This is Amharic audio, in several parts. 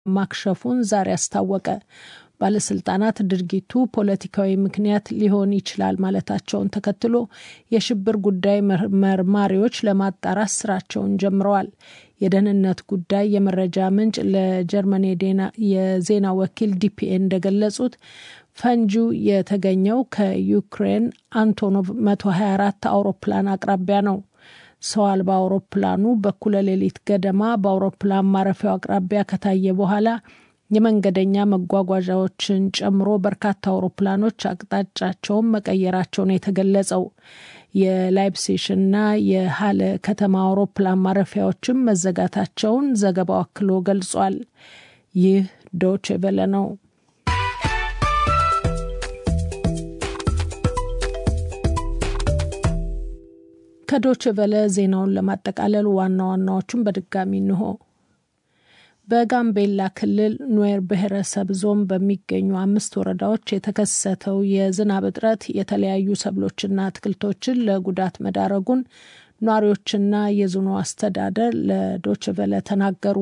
ማክሸፉን ዛሬ አስታወቀ። ባለስልጣናት ድርጊቱ ፖለቲካዊ ምክንያት ሊሆን ይችላል ማለታቸውን ተከትሎ የሽብር ጉዳይ መርማሪዎች ለማጣራት ስራቸውን ጀምረዋል። የደህንነት ጉዳይ የመረጃ ምንጭ ለጀርመን የዜና ወኪል ዲፒኤ እንደገለጹት ፈንጂው የተገኘው ከዩክሬን አንቶኖቭ 124 አውሮፕላን አቅራቢያ ነው። ሰው አልባ አውሮፕላኑ በኩለ ሌሊት ገደማ በአውሮፕላን ማረፊያው አቅራቢያ ከታየ በኋላ የመንገደኛ መጓጓዣዎችን ጨምሮ በርካታ አውሮፕላኖች አቅጣጫቸውን መቀየራቸውን የተገለጸው የላይፕሲሽና የሀለ ከተማ አውሮፕላን ማረፊያዎችም መዘጋታቸውን ዘገባው አክሎ ገልጿል። ይህ ዶቼ ቬለ ነው። ከዶቼ ቬለ ዜናውን ለማጠቃለል ዋና ዋናዎቹን በድጋሚ እንሆ። በጋምቤላ ክልል ኑዌር ብሔረሰብ ዞን በሚገኙ አምስት ወረዳዎች የተከሰተው የዝናብ እጥረት የተለያዩ ሰብሎችና አትክልቶችን ለጉዳት መዳረጉን ነዋሪዎችና የዞኑ አስተዳደር ለዶችቨለ ተናገሩ።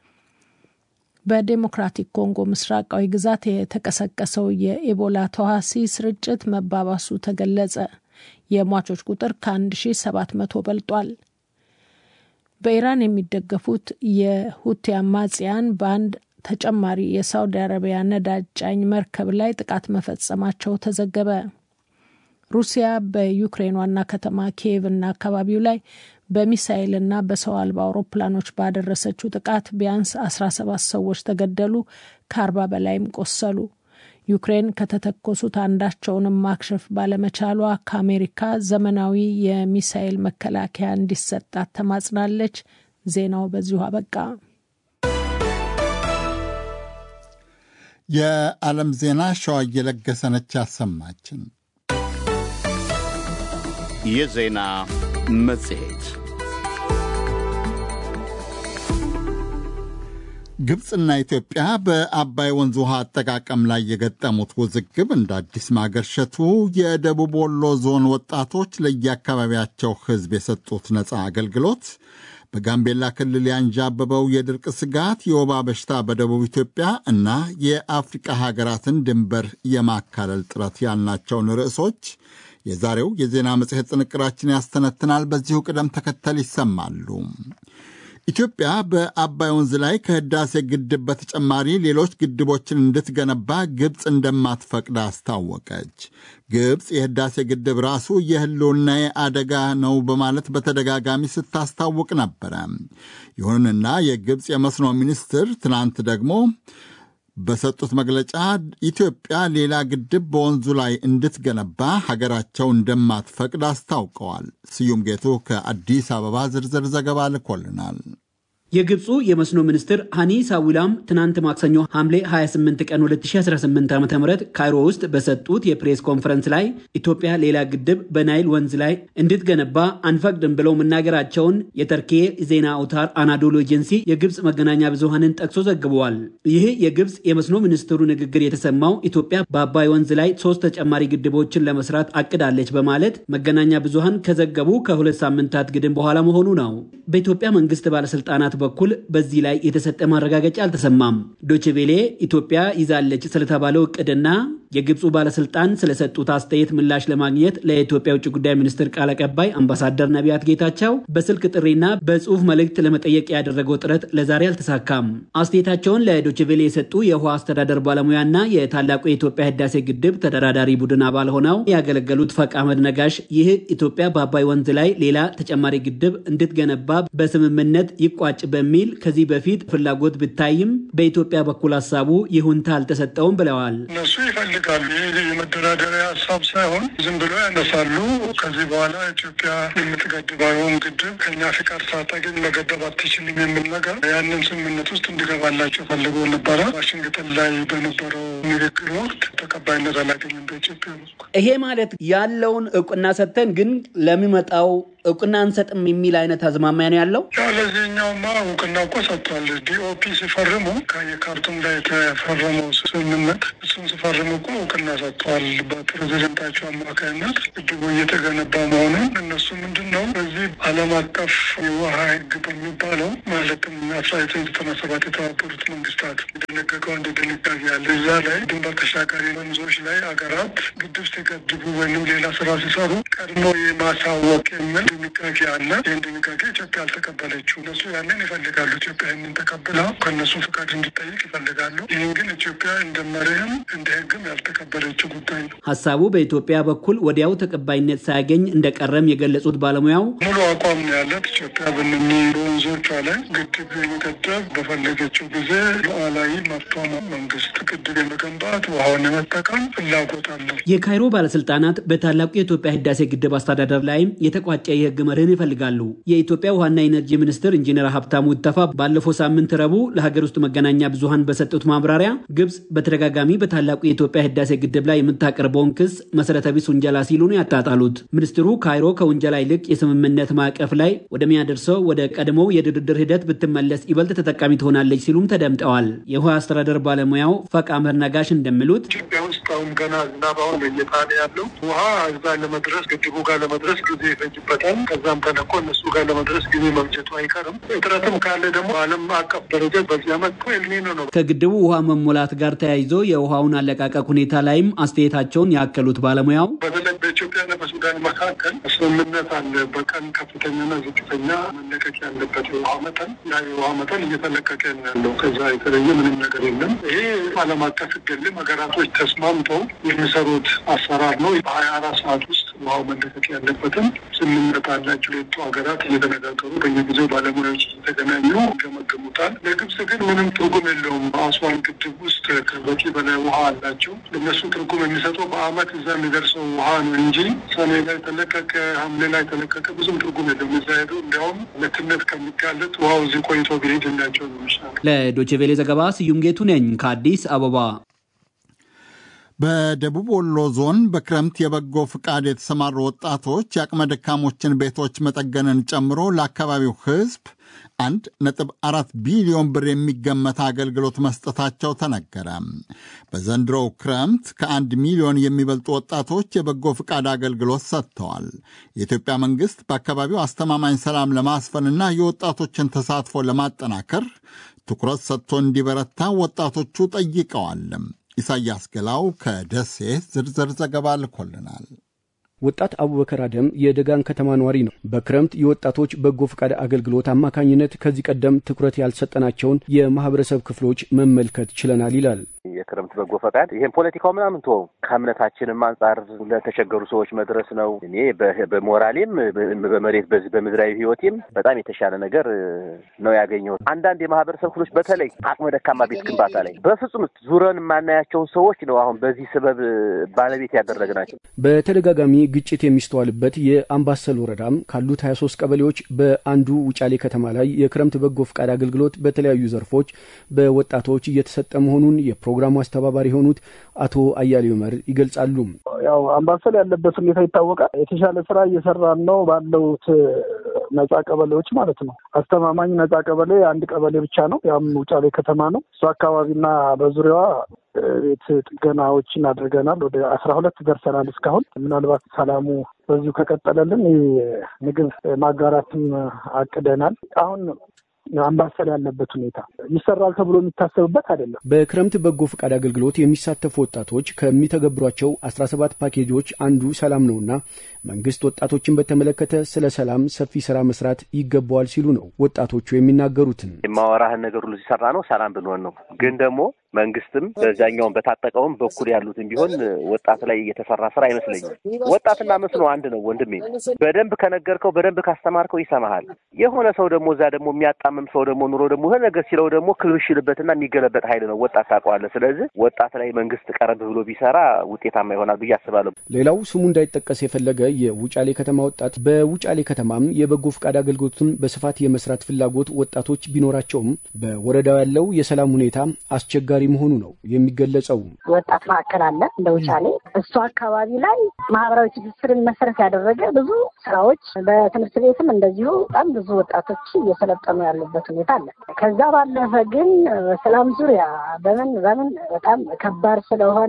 በዴሞክራቲክ ኮንጎ ምስራቃዊ ግዛት የተቀሰቀሰው የኢቦላ ተዋሲ ስርጭት መባባሱ ተገለጸ። የሟቾች ቁጥር ከ1700 በልጧል። በኢራን የሚደገፉት የሁቲ አማጽያን በአንድ ተጨማሪ የሳውዲ አረቢያ ነዳጅ ጫኝ መርከብ ላይ ጥቃት መፈጸማቸው ተዘገበ። ሩሲያ በዩክሬን ዋና ከተማ ኪየቭ እና አካባቢው ላይ በሚሳይልና በሰው አልባ አውሮፕላኖች ባደረሰችው ጥቃት ቢያንስ 17 ሰዎች ተገደሉ፣ ከአርባ በላይም ቆሰሉ። ዩክሬን ከተተኮሱት አንዳቸውንም ማክሸፍ ባለመቻሏ ከአሜሪካ ዘመናዊ የሚሳኤል መከላከያ እንዲሰጣት ተማጽናለች። ዜናው በዚሁ አበቃ። የዓለም ዜና ሸዋ እየለገሰነች ያሰማችን። የዜና መጽሔት ግብፅና ኢትዮጵያ በአባይ ወንዝ ውሃ አጠቃቀም ላይ የገጠሙት ውዝግብ እንደ አዲስ ማገርሸቱ የደቡብ ወሎ ዞን ወጣቶች ለየአካባቢያቸው ሕዝብ የሰጡት ነፃ አገልግሎት፣ በጋምቤላ ክልል ያንዣበበው የድርቅ ስጋት፣ የወባ በሽታ በደቡብ ኢትዮጵያ እና የአፍሪቃ ሀገራትን ድንበር የማካለል ጥረት ያልናቸውን ርዕሶች የዛሬው የዜና መጽሔት ጥንቅራችን ያስተነትናል። በዚሁ ቅደም ተከተል ይሰማሉ። ኢትዮጵያ በአባይ ወንዝ ላይ ከህዳሴ ግድብ በተጨማሪ ሌሎች ግድቦችን እንድትገነባ ግብፅ እንደማትፈቅድ አስታወቀች። ግብፅ የህዳሴ ግድብ ራሱ የህልውናዬ አደጋ ነው በማለት በተደጋጋሚ ስታስታውቅ ነበረ። ይሁንና የግብፅ የመስኖ ሚኒስትር ትናንት ደግሞ በሰጡት መግለጫ ኢትዮጵያ ሌላ ግድብ በወንዙ ላይ እንድትገነባ ሀገራቸው እንደማትፈቅድ አስታውቀዋል። ስዩም ጌቱ ከአዲስ አበባ ዝርዝር ዘገባ ልኮልናል። የግብፁ የመስኖ ሚኒስትር ሃኒ ሳዊላም ትናንት ማክሰኞ ሐምሌ 28 ቀን 2018 ዓ ም ካይሮ ውስጥ በሰጡት የፕሬስ ኮንፈረንስ ላይ ኢትዮጵያ ሌላ ግድብ በናይል ወንዝ ላይ እንድትገነባ አንፈቅድም ብለው መናገራቸውን የተርኬ ዜና አውታር አናዶሎ ኤጀንሲ የግብፅ መገናኛ ብዙሃንን ጠቅሶ ዘግበዋል። ይህ የግብፅ የመስኖ ሚኒስትሩ ንግግር የተሰማው ኢትዮጵያ በአባይ ወንዝ ላይ ሶስት ተጨማሪ ግድቦችን ለመስራት አቅዳለች በማለት መገናኛ ብዙሃን ከዘገቡ ከሁለት ሳምንታት ግድም በኋላ መሆኑ ነው። በኢትዮጵያ መንግስት ባለስልጣናት በኩል በዚህ ላይ የተሰጠ ማረጋገጫ አልተሰማም። ዶችቬሌ ኢትዮጵያ ይዛለች ስለተባለው እቅድና የግብፁ ባለስልጣን ስለሰጡት አስተያየት ምላሽ ለማግኘት ለኢትዮጵያ ውጭ ጉዳይ ሚኒስትር ቃል አቀባይ አምባሳደር ነቢያት ጌታቸው በስልክ ጥሪና በጽሁፍ መልእክት ለመጠየቅ ያደረገው ጥረት ለዛሬ አልተሳካም። አስተያየታቸውን ለዶችቬሌ የሰጡ የውሃ አስተዳደር ባለሙያና የታላቁ የኢትዮጵያ ህዳሴ ግድብ ተደራዳሪ ቡድን አባል ሆነው ያገለገሉት ፈቅ አህመድ ነጋሽ ይህ ኢትዮጵያ በአባይ ወንዝ ላይ ሌላ ተጨማሪ ግድብ እንድትገነባ በስምምነት ይቋጭ በሚል ከዚህ በፊት ፍላጎት ብታይም በኢትዮጵያ በኩል ሀሳቡ ይሁንታ አልተሰጠውም ብለዋል። እነሱ ይፈልጋሉ። ይህ የመደራደሪያ ሀሳብ ሳይሆን ዝም ብሎ ያነሳሉ። ከዚህ በኋላ ኢትዮጵያ የምትገድበውን ግድብ ከኛ ፍቃድ ሳታገኝ መገደብ አትችልም የሚል ነገር ያንን ስምምነት ውስጥ እንዲገባላቸው ፈልገው ነበረ። ዋሽንግተን ላይ በነበረው ንግግር ወቅት ተቀባይነት አላገኝም በኢትዮጵያ በኩል። ይሄ ማለት ያለውን እውቅና ሰጥተን ግን ለሚመጣው እውቅና አንሰጥም የሚል አይነት አዝማሚያ ነው ያለው። ያው ለዚህኛውማ እውቅና እኮ ሰጥቷል። ዲኦፒ ሲፈርሙ የካርቱም ላይ የተፈረመው ስምምነት እሱን ሲፈርሙ እኮ እኮ እውቅና ሰጥተዋል። በፕሬዚደንታቸው አማካኝነት ግድቡ እየተገነባ መሆኑን እነሱ ምንድን ነው በዚህ ዓለም አቀፍ የውሃ ሕግ በሚባለው ማለትም አስራ ዘጠኝ ዘጠና ሰባት የተባበሩት መንግስታት የደነገገው አንድ ድንጋጌ አለ። እዛ ላይ ድንበር ተሻጋሪ ወንዞች ላይ አገራት ግድብ ሲገድቡ ወይም ሌላ ስራ ሲሰሩ ቀድሞ የማሳወቅ የሚል ድንጋጌ አለ። ይህን ድንጋጌ ኢትዮጵያ አልተቀበለችው። እነሱ ያንን ይፈልጋሉ። ኢትዮጵያ ይህንን ተቀብላ ከእነሱ ፍቃድ እንዲጠይቅ ይፈልጋሉ። ይህን ግን ኢትዮጵያ እንደ መርህም እንደ ህግም ያልተቀበለችው ጉዳይ ነው። ሀሳቡ በኢትዮጵያ በኩል ወዲያው ተቀባይነት ሳያገኝ እንደቀረም የገለጹት ባለሙያው ሙሉ አቋም ነው ያለት ኢትዮጵያ በእነኚህ በወንዞቿ ላይ ግድብ የመገደብ በፈለገችው ጊዜ ሉዓላዊ መብቷ ነው። መንግስት ግድብ የመገንባት ውሃውን የመጠቀም ፍላጎት አለው። የካይሮ ባለስልጣናት በታላቁ የኢትዮጵያ ህዳሴ ግድብ አስተዳደር ላይም የተቋጨ የህግ መርህን ይፈልጋሉ። የኢትዮጵያ ውሃና ኢነርጂ ሚኒስትር ኢንጂነር ሀብታሙ ኢተፋ ባለፈው ሳምንት ረቡዕ ለሀገር ውስጥ መገናኛ ብዙሃን በሰጡት ማብራሪያ ግብጽ በተደጋጋሚ በታላቁ የኢትዮጵያ ህዳሴ ግድብ ላይ የምታቀርበውን ክስ መሰረተ ቢስ ውንጀላ ሲሉ ነው ያጣጣሉት። ሚኒስትሩ ካይሮ ከውንጀላ ይልቅ የስምምነት ማዕቀፍ ላይ ወደሚያደርሰው ወደ ቀድሞው የድርድር ሂደት ብትመለስ ይበልጥ ተጠቃሚ ትሆናለች ሲሉም ተደምጠዋል። የውሃ አስተዳደር ባለሙያው ፈቃ ምህር ነጋሽ እንደሚሉት ኢትዮጵያ ውስጥ አሁን ገና ዝናብ አሁን እየጣለ ያለው ውሃ እዛ ለመድረስ ግድቡ ጋር ለመድረስ ጊዜ ይፈጅበታል። ከዛም ተለቆ እነሱ ጋር ለመድረስ ጊዜ መምጨቱ አይቀርም። እጥረትም ካለ ደግሞ ዓለም አቀፍ ደረጃ በዚህ ዓመት ኤልኒኖ ነው። ከግድቡ ውሃ መሞላት ጋር ተያይዞ የውሃውን አለቃቀቅ ሁኔታ ላይም አስተያየታቸውን ያከሉት ባለሙያው በተለይ በኢትዮጵያና በሱዳን መካከል ስምምነት አለ። በቀን ከፍተኛና ዝቅተኛ መለቀቅ ያለበት የውሃ መጠን ያ የውሃ መጠን እየተለቀቀ ነው ያለው። ከዛ የተለየ ምንም ነገር የለም። ይሄ ዓለም አቀፍ ሕግልም ሀገራቶች ተስማምተው የሚሰሩት አሰራር ነው። በሀያ አራት ሰዓት ውስጥ ውሃው መለቀቅ ያለበትም ስምምነት አላቸው። ሁለቱ ሀገራት እየተነጋገሩ በየጊዜው ባለሙያዎች እየተገናኙ ይገመግሙታል። ለግብጽ ግን ምንም ትርጉም የለውም። በአስዋን ግድብ ውስጥ ከበቂ በላይ ውሃ አላቸው። ለእነሱ ትርጉም የሚሰጠው በአመት እዛ የሚደርሰው ውሃ ነው እንጂ ሰኔ ላይ ተለቀቀ፣ ሐምሌ ላይ ተለቀቀ ብዙም ትርጉም የለውም። እዛ ሄዶ እንዲያውም ለትነት ከሚጋለጥ ውሃው እዚህ ቆይቶ ቢሄድ እንዳቸው ነው ይሻላል። ለዶቼ ቬሌ ዘገባ ስዩም ጌቱ ነኝ ከአዲስ አበባ። በደቡብ ወሎ ዞን በክረምት የበጎ ፍቃድ የተሰማሩ ወጣቶች የአቅመ ደካሞችን ቤቶች መጠገንን ጨምሮ ለአካባቢው ሕዝብ አንድ ነጥብ አራት ቢሊዮን ብር የሚገመት አገልግሎት መስጠታቸው ተነገረ። በዘንድሮው ክረምት ከአንድ ሚሊዮን የሚበልጡ ወጣቶች የበጎ ፍቃድ አገልግሎት ሰጥተዋል። የኢትዮጵያ መንግሥት በአካባቢው አስተማማኝ ሰላም ለማስፈንና የወጣቶችን ተሳትፎ ለማጠናከር ትኩረት ሰጥቶ እንዲበረታ ወጣቶቹ ጠይቀዋል። ኢሳያስ ገላው ከደሴ ዝርዝር ዘገባ ልኮልናል። ወጣት አቡበከር አደም የደጋን ከተማ ነዋሪ ነው። በክረምት የወጣቶች በጎ ፈቃድ አገልግሎት አማካኝነት ከዚህ ቀደም ትኩረት ያልሰጠናቸውን የማህበረሰብ ክፍሎች መመልከት ችለናል ይላል። የክረምት በጎ ፈቃድ ይሄን ፖለቲካው ምናምን ቶ ከእምነታችንም አንጻር ለተቸገሩ ሰዎች መድረስ ነው። እኔ በሞራሌም በመሬት በዚህ በምድራዊ ሕይወቴም በጣም የተሻለ ነገር ነው ያገኘሁት። አንዳንድ የማህበረሰብ ክፍሎች በተለይ አቅመ ደካማ ቤት ግንባታ ላይ በፍጹም ዙረን የማናያቸውን ሰዎች ነው አሁን በዚህ ስበብ ባለቤት ያደረግናቸው። በተደጋጋሚ ግጭት የሚስተዋልበት የአምባሰል ወረዳም ካሉት 23 ቀበሌዎች በአንዱ ውጫሌ ከተማ ላይ የክረምት በጎ ፈቃድ አገልግሎት በተለያዩ ዘርፎች በወጣቶች እየተሰጠ መሆኑን የፕሮግራሙ አስተባባሪ የሆኑት አቶ አያሌ ኡመር ይገልጻሉ። ያው አምባሰል ያለበት ሁኔታ ይታወቃል። የተሻለ ስራ እየሰራን ነው ባለውት ነጻ ቀበሌዎች ማለት ነው። አስተማማኝ ነጻ ቀበሌ አንድ ቀበሌ ብቻ ነው። ያም ውጫሌ ከተማ ነው። እሱ አካባቢና በዙሪያዋ ቤት ጥገናዎችን አድርገናል። ወደ አስራ ሁለት ደርሰናል እስካሁን። ምናልባት ሰላሙ በዚሁ ከቀጠለልን ምግብ ማጋራትም አቅደናል። አሁን አምባሰል ያለበት ሁኔታ ይሰራል ተብሎ የሚታሰብበት አይደለም። በክረምት በጎ ፈቃድ አገልግሎት የሚሳተፉ ወጣቶች ከሚተገብሯቸው አስራ ሰባት ፓኬጆች አንዱ ሰላም ነውና መንግስት ወጣቶችን በተመለከተ ስለ ሰላም ሰፊ ስራ መስራት ይገባዋል ሲሉ ነው ወጣቶቹ የሚናገሩትን። የማወራህን ነገር ሁሉ ሲሰራ ነው ሰላም ብንሆን ነው። ግን ደግሞ መንግስትም በዛኛውን በታጠቀውም በኩል ያሉትን ቢሆን ወጣት ላይ የተሰራ ስራ አይመስለኝም። ወጣትና መስኖ አንድ ነው ወንድሜ። በደንብ ከነገርከው በደንብ ካስተማርከው ይሰማሃል። የሆነ ሰው ደግሞ እዛ ደግሞ የሚያጣምም ሰው ደግሞ ኑሮ ደግሞ የሆነ ነገር ሲለው ደግሞ ክልብሽልበትና የሚገለበጥ ኃይል ነው። ወጣት ታውቀዋለህ። ስለዚህ ወጣት ላይ መንግስት ቀረብ ብሎ ቢሰራ ውጤታማ ይሆናል ብዬ አስባለሁ። ሌላው ስሙ እንዳይጠቀስ የፈለገ የውጫሌ ከተማ ወጣት በውጫሌ ከተማም የበጎ ፈቃድ አገልግሎቱን በስፋት የመስራት ፍላጎት ወጣቶች ቢኖራቸውም በወረዳው ያለው የሰላም ሁኔታ አስቸጋሪ መሆኑ ነው የሚገለጸው። ወጣት ማዕከል አለ እንደ ውጫሌ። እሱ አካባቢ ላይ ማህበራዊ ትስስርን መሰረት ያደረገ ብዙ ስራዎች በትምህርት ቤትም እንደዚሁ በጣም ብዙ ወጣቶች እየሰለጠኑ ያሉበት ሁኔታ አለ። ከዛ ባለፈ ግን በሰላም ዙሪያ በምን በምን በጣም ከባድ ስለሆነ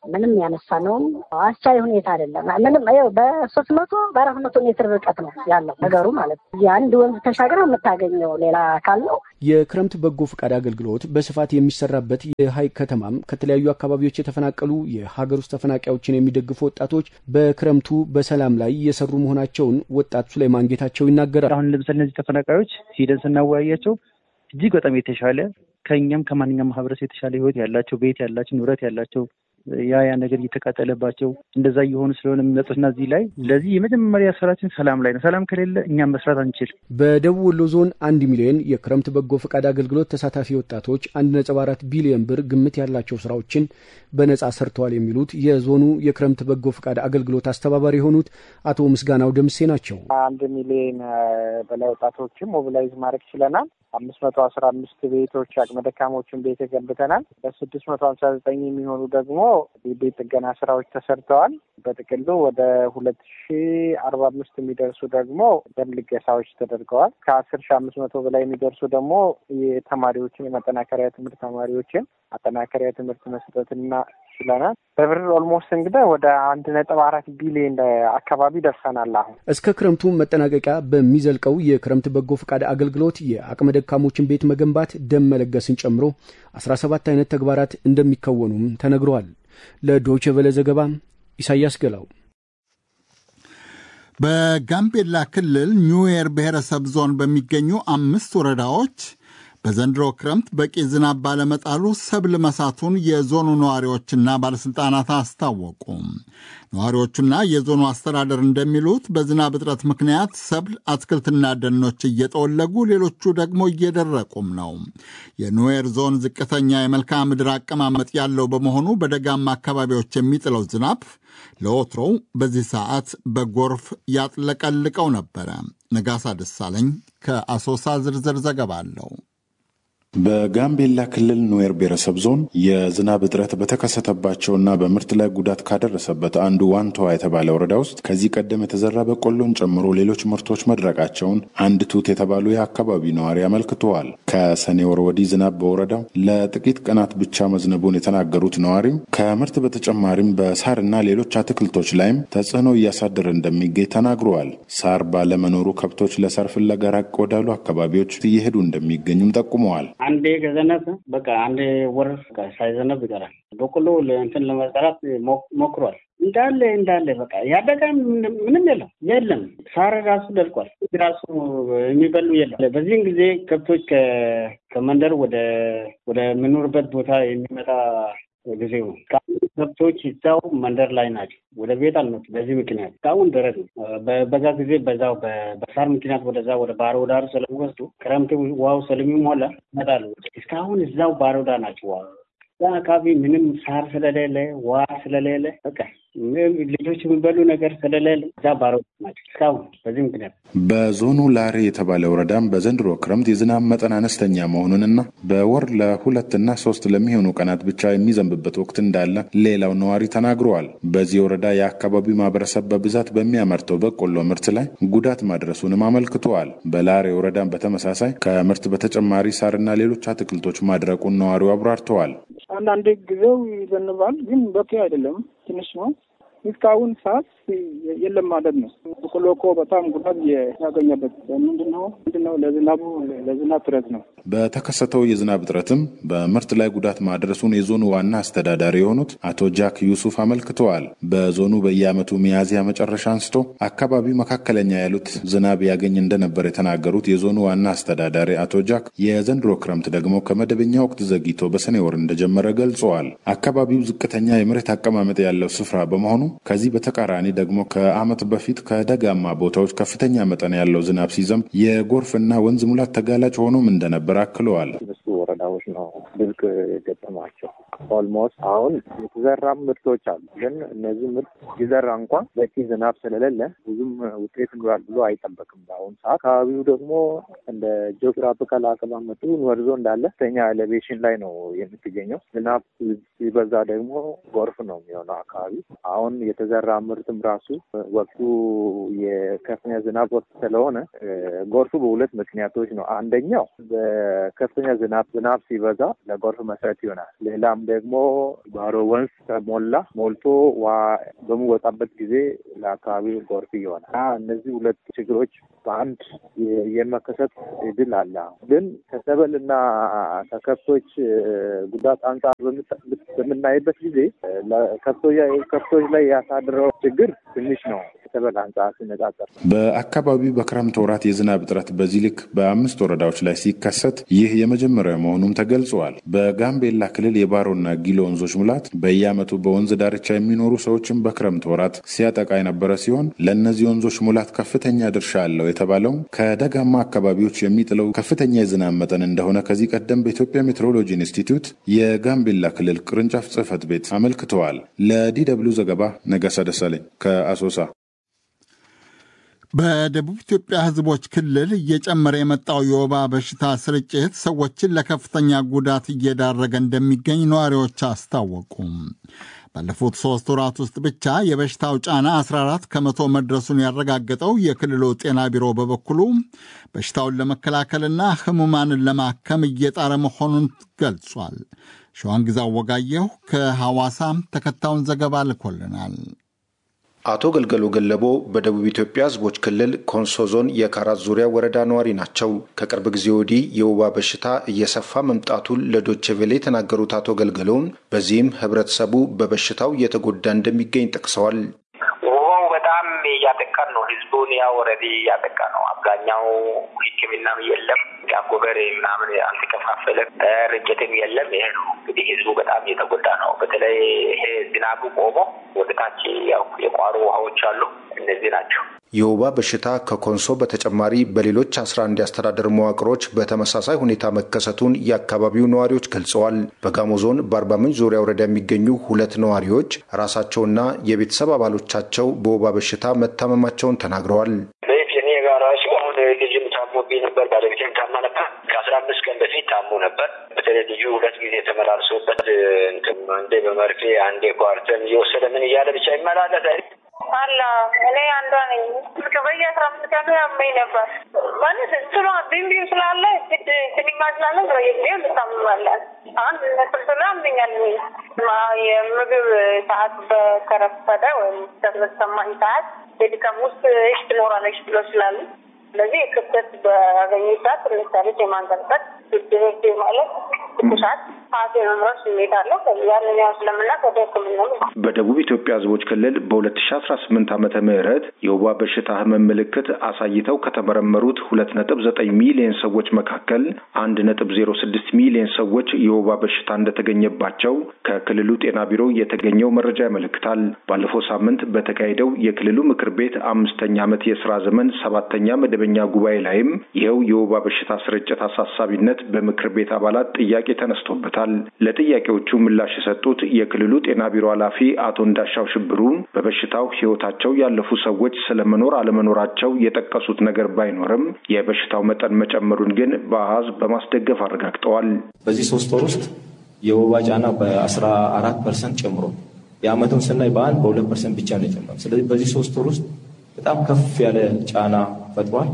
ምንም ያነሳነውም አስቻይ ሁኔታ አይደለም። ምንም ይኸው በሶስት መቶ በአራት መቶ ሜትር ርቀት ነው ያለው ነገሩ ማለት ነው። የአንድ ወንዝ ተሻግረ የምታገኘው ሌላ አካል ነው። የክረምት በጎ ፈቃድ አገልግሎት በስፋት የሚሰራበት የሀይቅ ከተማም ከተለያዩ አካባቢዎች የተፈናቀሉ የሀገር ውስጥ ተፈናቃዮችን የሚደግፉ ወጣቶች በክረምቱ በሰላም ላይ እየሰሩ መሆናቸውን ወጣቱ ሱሌማን ጌታቸው ይናገራል። አሁን ለምሳሌ እነዚህ ተፈናቃዮች ሂደን ስናወያያቸው እጅግ በጣም የተሻለ ከእኛም ከማንኛውም ማህበረሰብ የተሻለ ህይወት ያላቸው ቤት ያላቸው ንብረት ያላቸው ያ ያ ነገር እየተቃጠለባቸው እንደዛ እየሆኑ ስለሆነ የሚመጡትና እዚህ ላይ ለዚህ የመጀመሪያ ስራችን ሰላም ላይ ነው። ሰላም ከሌለ እኛም መስራት አንችል። በደቡብ ወሎ ዞን አንድ ሚሊዮን የክረምት በጎ ፈቃድ አገልግሎት ተሳታፊ ወጣቶች አንድ ነጥብ አራት ቢሊዮን ብር ግምት ያላቸው ስራዎችን በነጻ ሰርተዋል የሚሉት የዞኑ የክረምት በጎ ፈቃድ አገልግሎት አስተባባሪ የሆኑት አቶ ምስጋናው ደምሴ ናቸው። አንድ ሚሊዮን በላይ ወጣቶችን ሞቢላይዝ ማድረግ ችለናል። አምስት መቶ አስራ አምስት ቤቶች አቅመ ደካሞችን ቤት ገንብተናል። በስድስት መቶ ሀምሳ ዘጠኝ የሚሆኑ ደግሞ ቤት ጥገና ስራዎች ተሰርተዋል። በጥቅሉ ወደ ሁለት ሺ አርባ አምስት የሚደርሱ ደግሞ ደም ልገሳዎች ተደርገዋል። ከአስር ሺ አምስት መቶ በላይ የሚደርሱ ደግሞ የተማሪዎችን የማጠናከሪያ ትምህርት ተማሪዎችን ማጠናከሪያ ትምህርት መስጠትና ችለናል። በብር ኦልሞስት እንግዲህ ወደ አንድ ነጥብ አራት ቢሊዮን አካባቢ ደርሰናል። አሁን እስከ ክረምቱ መጠናቀቂያ በሚዘልቀው የክረምት በጎ ፈቃድ አገልግሎት የአቅመ ደካሞችን ቤት መገንባት፣ ደም መለገስን ጨምሮ አስራ ሰባት አይነት ተግባራት እንደሚከወኑም ተነግረዋል። ለዶይቼ ቬለ ዘገባ ኢሳያስ ገላው። በጋምቤላ ክልል ኒውዌር ብሔረሰብ ዞን በሚገኙ አምስት ወረዳዎች በዘንድሮ ክረምት በቂ ዝናብ ባለመጣሉ ሰብል መሳቱን የዞኑ ነዋሪዎችና ባለሥልጣናት አስታወቁ። ነዋሪዎቹና የዞኑ አስተዳደር እንደሚሉት በዝናብ እጥረት ምክንያት ሰብል፣ አትክልትና ደኖች እየጠወለጉ ሌሎቹ ደግሞ እየደረቁም ነው። የኑዌር ዞን ዝቅተኛ የመልክዓ ምድር አቀማመጥ ያለው በመሆኑ በደጋማ አካባቢዎች የሚጥለው ዝናብ ለወትሮው በዚህ ሰዓት በጎርፍ ያጥለቀልቀው ነበረ። ነጋሳ ደሳለኝ ከአሶሳ ዝርዝር ዘገባ አለው። በጋምቤላ ክልል ኑዌር ብሔረሰብ ዞን የዝናብ እጥረት በተከሰተባቸውና በምርት ላይ ጉዳት ካደረሰበት አንዱ ዋንተዋ የተባለ ወረዳ ውስጥ ከዚህ ቀደም የተዘራ በቆሎን ጨምሮ ሌሎች ምርቶች መድረቃቸውን አንድ ቱት የተባሉ የአካባቢው ነዋሪ አመልክተዋል። ከሰኔ ወር ወዲህ ዝናብ በወረዳው ለጥቂት ቀናት ብቻ መዝነቡን የተናገሩት ነዋሪው ከምርት በተጨማሪም በሳርና ሌሎች አትክልቶች ላይም ተጽዕኖ እያሳደረ እንደሚገኝ ተናግረዋል። ሳር ባለመኖሩ ከብቶች ለሳር ፍለጋ ራቅ ወዳሉ አካባቢዎች እየሄዱ እንደሚገኙም ጠቁመዋል። አንዴ ከዘነበ በቃ አንድ ወር ሳይዘነብ ይቀራል። በቆሎ እንትን ለመጠራት ሞክሯል። እንዳለ እንዳለ በቃ ያደጋ ምንም የለም የለም። ሳር ራሱ ደርቋል። ራሱ የሚበሉ የለም። በዚህም ጊዜ ከብቶች ከመንደር ወደ ወደ የምኖርበት ቦታ የሚመጣ ጊዜው ነው። ከብቶች እዛው መንደር ላይ ናቸው። ወደ ቤት አልመጡ። በዚህ ምክንያት እስካሁን ደረቅ ነው። በበጋ ጊዜ በዛው በሳር ምክንያት ወደዛ ወደ ባሮ ዳሩ ስለሚወስዱ ክረምት ዋው ስለሚሞላ ይመጣሉ። እስካሁን እዛው ባሮ ዳር ናቸው። እዛ አካባቢ ምንም ሳር ስለሌለ ውሃ ስለሌለ በቃ ልጆች የሚበሉ ነገር ስለሌለ እዛ ባሮ ናቸው እስካሁን በዚህ ምክንያት በዞኑ ላሬ የተባለ ወረዳም በዘንድሮ ክረምት የዝናብ መጠን አነስተኛ መሆኑንና በወር ለሁለትና ሶስት ለሚሆኑ ቀናት ብቻ የሚዘንብበት ወቅት እንዳለ ሌላው ነዋሪ ተናግረዋል። በዚህ ወረዳ የአካባቢው ማህበረሰብ በብዛት በሚያመርተው በቆሎ ምርት ላይ ጉዳት ማድረሱንም አመልክተዋል። በላሬ ወረዳም በተመሳሳይ ከምርት በተጨማሪ ሳርና ሌሎች አትክልቶች ማድረቁን ነዋሪው አብራርተዋል። አንዳንድ ጊዜው ይዘንባል፣ ግን በቂ አይደለም፣ ትንሽ ነው። እስካሁን ሰዓት የለም ማለት ነው። በቆሎ እኮ በጣም ጉዳት ያገኘበት ምንድን ነው ምንድን ነው ለዝናቡ ለዝናብ እጥረት ነው። በተከሰተው የዝናብ እጥረትም በምርት ላይ ጉዳት ማድረሱን የዞኑ ዋና አስተዳዳሪ የሆኑት አቶ ጃክ ዩሱፍ አመልክተዋል። በዞኑ በየዓመቱ ሚያዝያ መጨረሻ አንስቶ አካባቢው መካከለኛ ያሉት ዝናብ ያገኝ እንደነበር የተናገሩት የዞኑ ዋና አስተዳዳሪ አቶ ጃክ የዘንድሮ ክረምት ደግሞ ከመደበኛ ወቅት ዘግይቶ በሰኔ ወር እንደጀመረ ገልጸዋል። አካባቢው ዝቅተኛ የመሬት አቀማመጥ ያለው ስፍራ በመሆኑ ከዚህ በተቃራኒ ደግሞ ከዓመት በፊት ከደጋማ ቦታዎች ከፍተኛ መጠን ያለው ዝናብ ሲዘንብ የጎርፍና ወንዝ ሙላት ተጋላጭ ሆኖም እንደነበር አክለዋል። ብዙ ወረዳዎች ነው ድርቅ የገጠማቸው። ኦልሞስት አሁን የተዘራ ምርቶች አሉ። ግን እነዚህ ምርት የዘራ እንኳን በቂ ዝናብ ስለሌለ ብዙም ውጤት ይኖራል ብሎ አይጠበቅም። በአሁኑ ሰዓት አካባቢው ደግሞ እንደ ጂኦግራፊካል አቀማመጡ ወርዞ እንዳለ ከፍተኛ ኤሌቬሽን ላይ ነው የምትገኘው። ዝናብ ሲበዛ ደግሞ ጎርፍ ነው የሚሆነው አካባቢ አሁን የተዘራ ምርትም ራሱ ወቅቱ የከፍተኛ ዝናብ ወቅት ስለሆነ ጎርፉ በሁለት ምክንያቶች ነው። አንደኛው በከፍተኛ ዝናብ ዝናብ ሲበዛ ለጎርፍ መሰረት ይሆናል። ሌላም ደግሞ ባሮ ወንዝ ከሞላ ሞልቶ ውሃ በሚወጣበት ጊዜ ለአካባቢው ጎርፍ ይሆናል እና እነዚህ ሁለት ችግሮች በአንድ የመከሰት እድል አለ። ግን ከሰብል እና ከከብቶች ጉዳት አንጻር በምናይበት ጊዜ ከብቶች ላይ ያሳድረው ችግር ትንሽ ነው። ከሰብል አንጻር ሲነጻጸር በአካባቢው በክረምት ወራት የዝናብ እጥረት በዚህ ልክ በአምስት ወረዳዎች ላይ ሲከሰት ይህ የመጀመሪያ መሆኑም ተገልጸዋል። በጋምቤላ ክልል የባሮና ጊሎ ወንዞች ሙላት በየዓመቱ በወንዝ ዳርቻ የሚኖሩ ሰዎችን በክረምት ወራት ሲያጠቃ የነበረ ሲሆን ለእነዚህ ወንዞች ሙላት ከፍተኛ ድርሻ አለው የተባለው ከደጋማ አካባቢዎች የሚጥለው ከፍተኛ የዝናብ መጠን እንደሆነ ከዚህ ቀደም በኢትዮጵያ ሜትሮሎጂ ኢንስቲትዩት የጋምቤላ ክልል ቅርንጫፍ ጽሕፈት ቤት አመልክተዋል። ለዲ ደብልዩ ዘገባ ነጋሳ ደሳለኝ ከአሶሳ። በደቡብ ኢትዮጵያ ሕዝቦች ክልል እየጨመረ የመጣው የወባ በሽታ ስርጭት ሰዎችን ለከፍተኛ ጉዳት እየዳረገ እንደሚገኝ ነዋሪዎች አስታወቁም። ባለፉት ሶስት ወራት ውስጥ ብቻ የበሽታው ጫና 14 ከመቶ መድረሱን ያረጋገጠው የክልሉ ጤና ቢሮ በበኩሉ በሽታውን ለመከላከልና ህሙማንን ለማከም እየጣረ መሆኑን ገልጿል። ሸዋንግዛው ወጋየሁ ከሐዋሳም ተከታዩን ዘገባ ልኮልናል። አቶ ገልገሎ ገለቦ በደቡብ ኢትዮጵያ ህዝቦች ክልል ኮንሶ ዞን የካራት ዙሪያ ወረዳ ነዋሪ ናቸው። ከቅርብ ጊዜ ወዲህ የወባ በሽታ እየሰፋ መምጣቱን ለዶቼ ቬለ የተናገሩት አቶ ገልገሎን በዚህም ህብረተሰቡ በበሽታው እየተጎዳ እንደሚገኝ ጠቅሰዋል። ወባው በጣም እያጠቃን ነው። ህዝቡን ያ ወረዲ እያጠቃ ነው። አብዛኛው ሕክምናም የለም ያጎበር ምናምን አልተከፋፈለም፣ ርጭትም የለም። ይሄ ነው እንግዲህ ህዝቡ በጣም እየተጎዳ ነው። በተለይ ይሄ ዝናቡ ቆሞ ወደ ታች ያው የቋሩ ውሃዎች አሉ። እነዚህ ናቸው። የወባ በሽታ ከኮንሶ በተጨማሪ በሌሎች አስራ አንድ የአስተዳደር መዋቅሮች በተመሳሳይ ሁኔታ መከሰቱን የአካባቢው ነዋሪዎች ገልጸዋል። በጋሞ ዞን በአርባ ምንጭ ዙሪያ ወረዳ የሚገኙ ሁለት ነዋሪዎች ራሳቸውና የቤተሰብ አባሎቻቸው በወባ በሽታ መታመማቸውን ተናግረዋል። እኔ ጋር ራሱ አሁን ልጅም ታሞብኝ ነበር። ባለቤቴም ታማ ነበር። ከአስራ አምስት ቀን በፊት ታሞ ነበር። በተለይ ልዩ ሁለት ጊዜ ተመላልሶበት አንዴ በመርፌ አንዴ ኳርተን እየወሰደ ምን እያለ ብቻ ይመላለስ አላ እኔ አንዷ ነኝ። በየ አስራ አምስት ቀኑ ያመኝ ነበር ማለት ስለ ቢምቢ ስላለ ትንማ ስላለ በየጊዜው እንታመማለን። አሁን ስልስላ ያመኛል። የምግብ ሰዓት በከረፈደ ወይም በተሰማኝ ሰዓት የድካም ውስጥ እሽ ትኖራለች ብሎ ስላሉ ስለዚህ ክፍተት በአገኘ ሰዓት ለምሳሌ የማንቀጥቀጥ ድርጅ ማለት ትኩሳት ሰዓት የመምረጥ ስሜት አለው። ያንን ያው ስለምናቅ ወደ ሕክምና በደቡብ ኢትዮጵያ ሕዝቦች ክልል በሁለት ሺ አስራ ስምንት ዓመተ ምህረት የወባ በሽታ ህመም ምልክት አሳይተው ከተመረመሩት ሁለት ነጥብ ዘጠኝ ሚሊዮን ሰዎች መካከል አንድ ነጥብ ዜሮ ስድስት ሚሊዮን ሰዎች የወባ በሽታ እንደተገኘባቸው ከክልሉ ጤና ቢሮ የተገኘው መረጃ ያመለክታል። ባለፈው ሳምንት በተካሄደው የክልሉ ምክር ቤት አምስተኛ ዓመት የስራ ዘመን ሰባተኛ መደበኛ ጉባኤ ላይም ይኸው የወባ በሽታ ስርጭት አሳሳቢነት በምክር ቤት አባላት ጥያቄ ተነስቶበታል። ለጥያቄዎቹ ምላሽ የሰጡት የክልሉ ጤና ቢሮ ኃላፊ አቶ እንዳሻው ሽብሩ በበሽታው ህይወታቸው ያለፉ ሰዎች ስለመኖር አለመኖራቸው የጠቀሱት ነገር ባይኖርም የበሽታው መጠን መጨመሩን ግን በአሃዝ በማስደገፍ አረጋግጠዋል። በዚህ ሶስት ወር ውስጥ የወባ ጫና በአስራ አራት ፐርሰንት ጨምሮ የአመቱን ስናይ በአንድ በሁለት ፐርሰንት ብቻ ነው የጨመረው። ስለዚህ በዚህ ሶስት ወር ውስጥ በጣም ከፍ ያለ ጫና ፈጥሯል።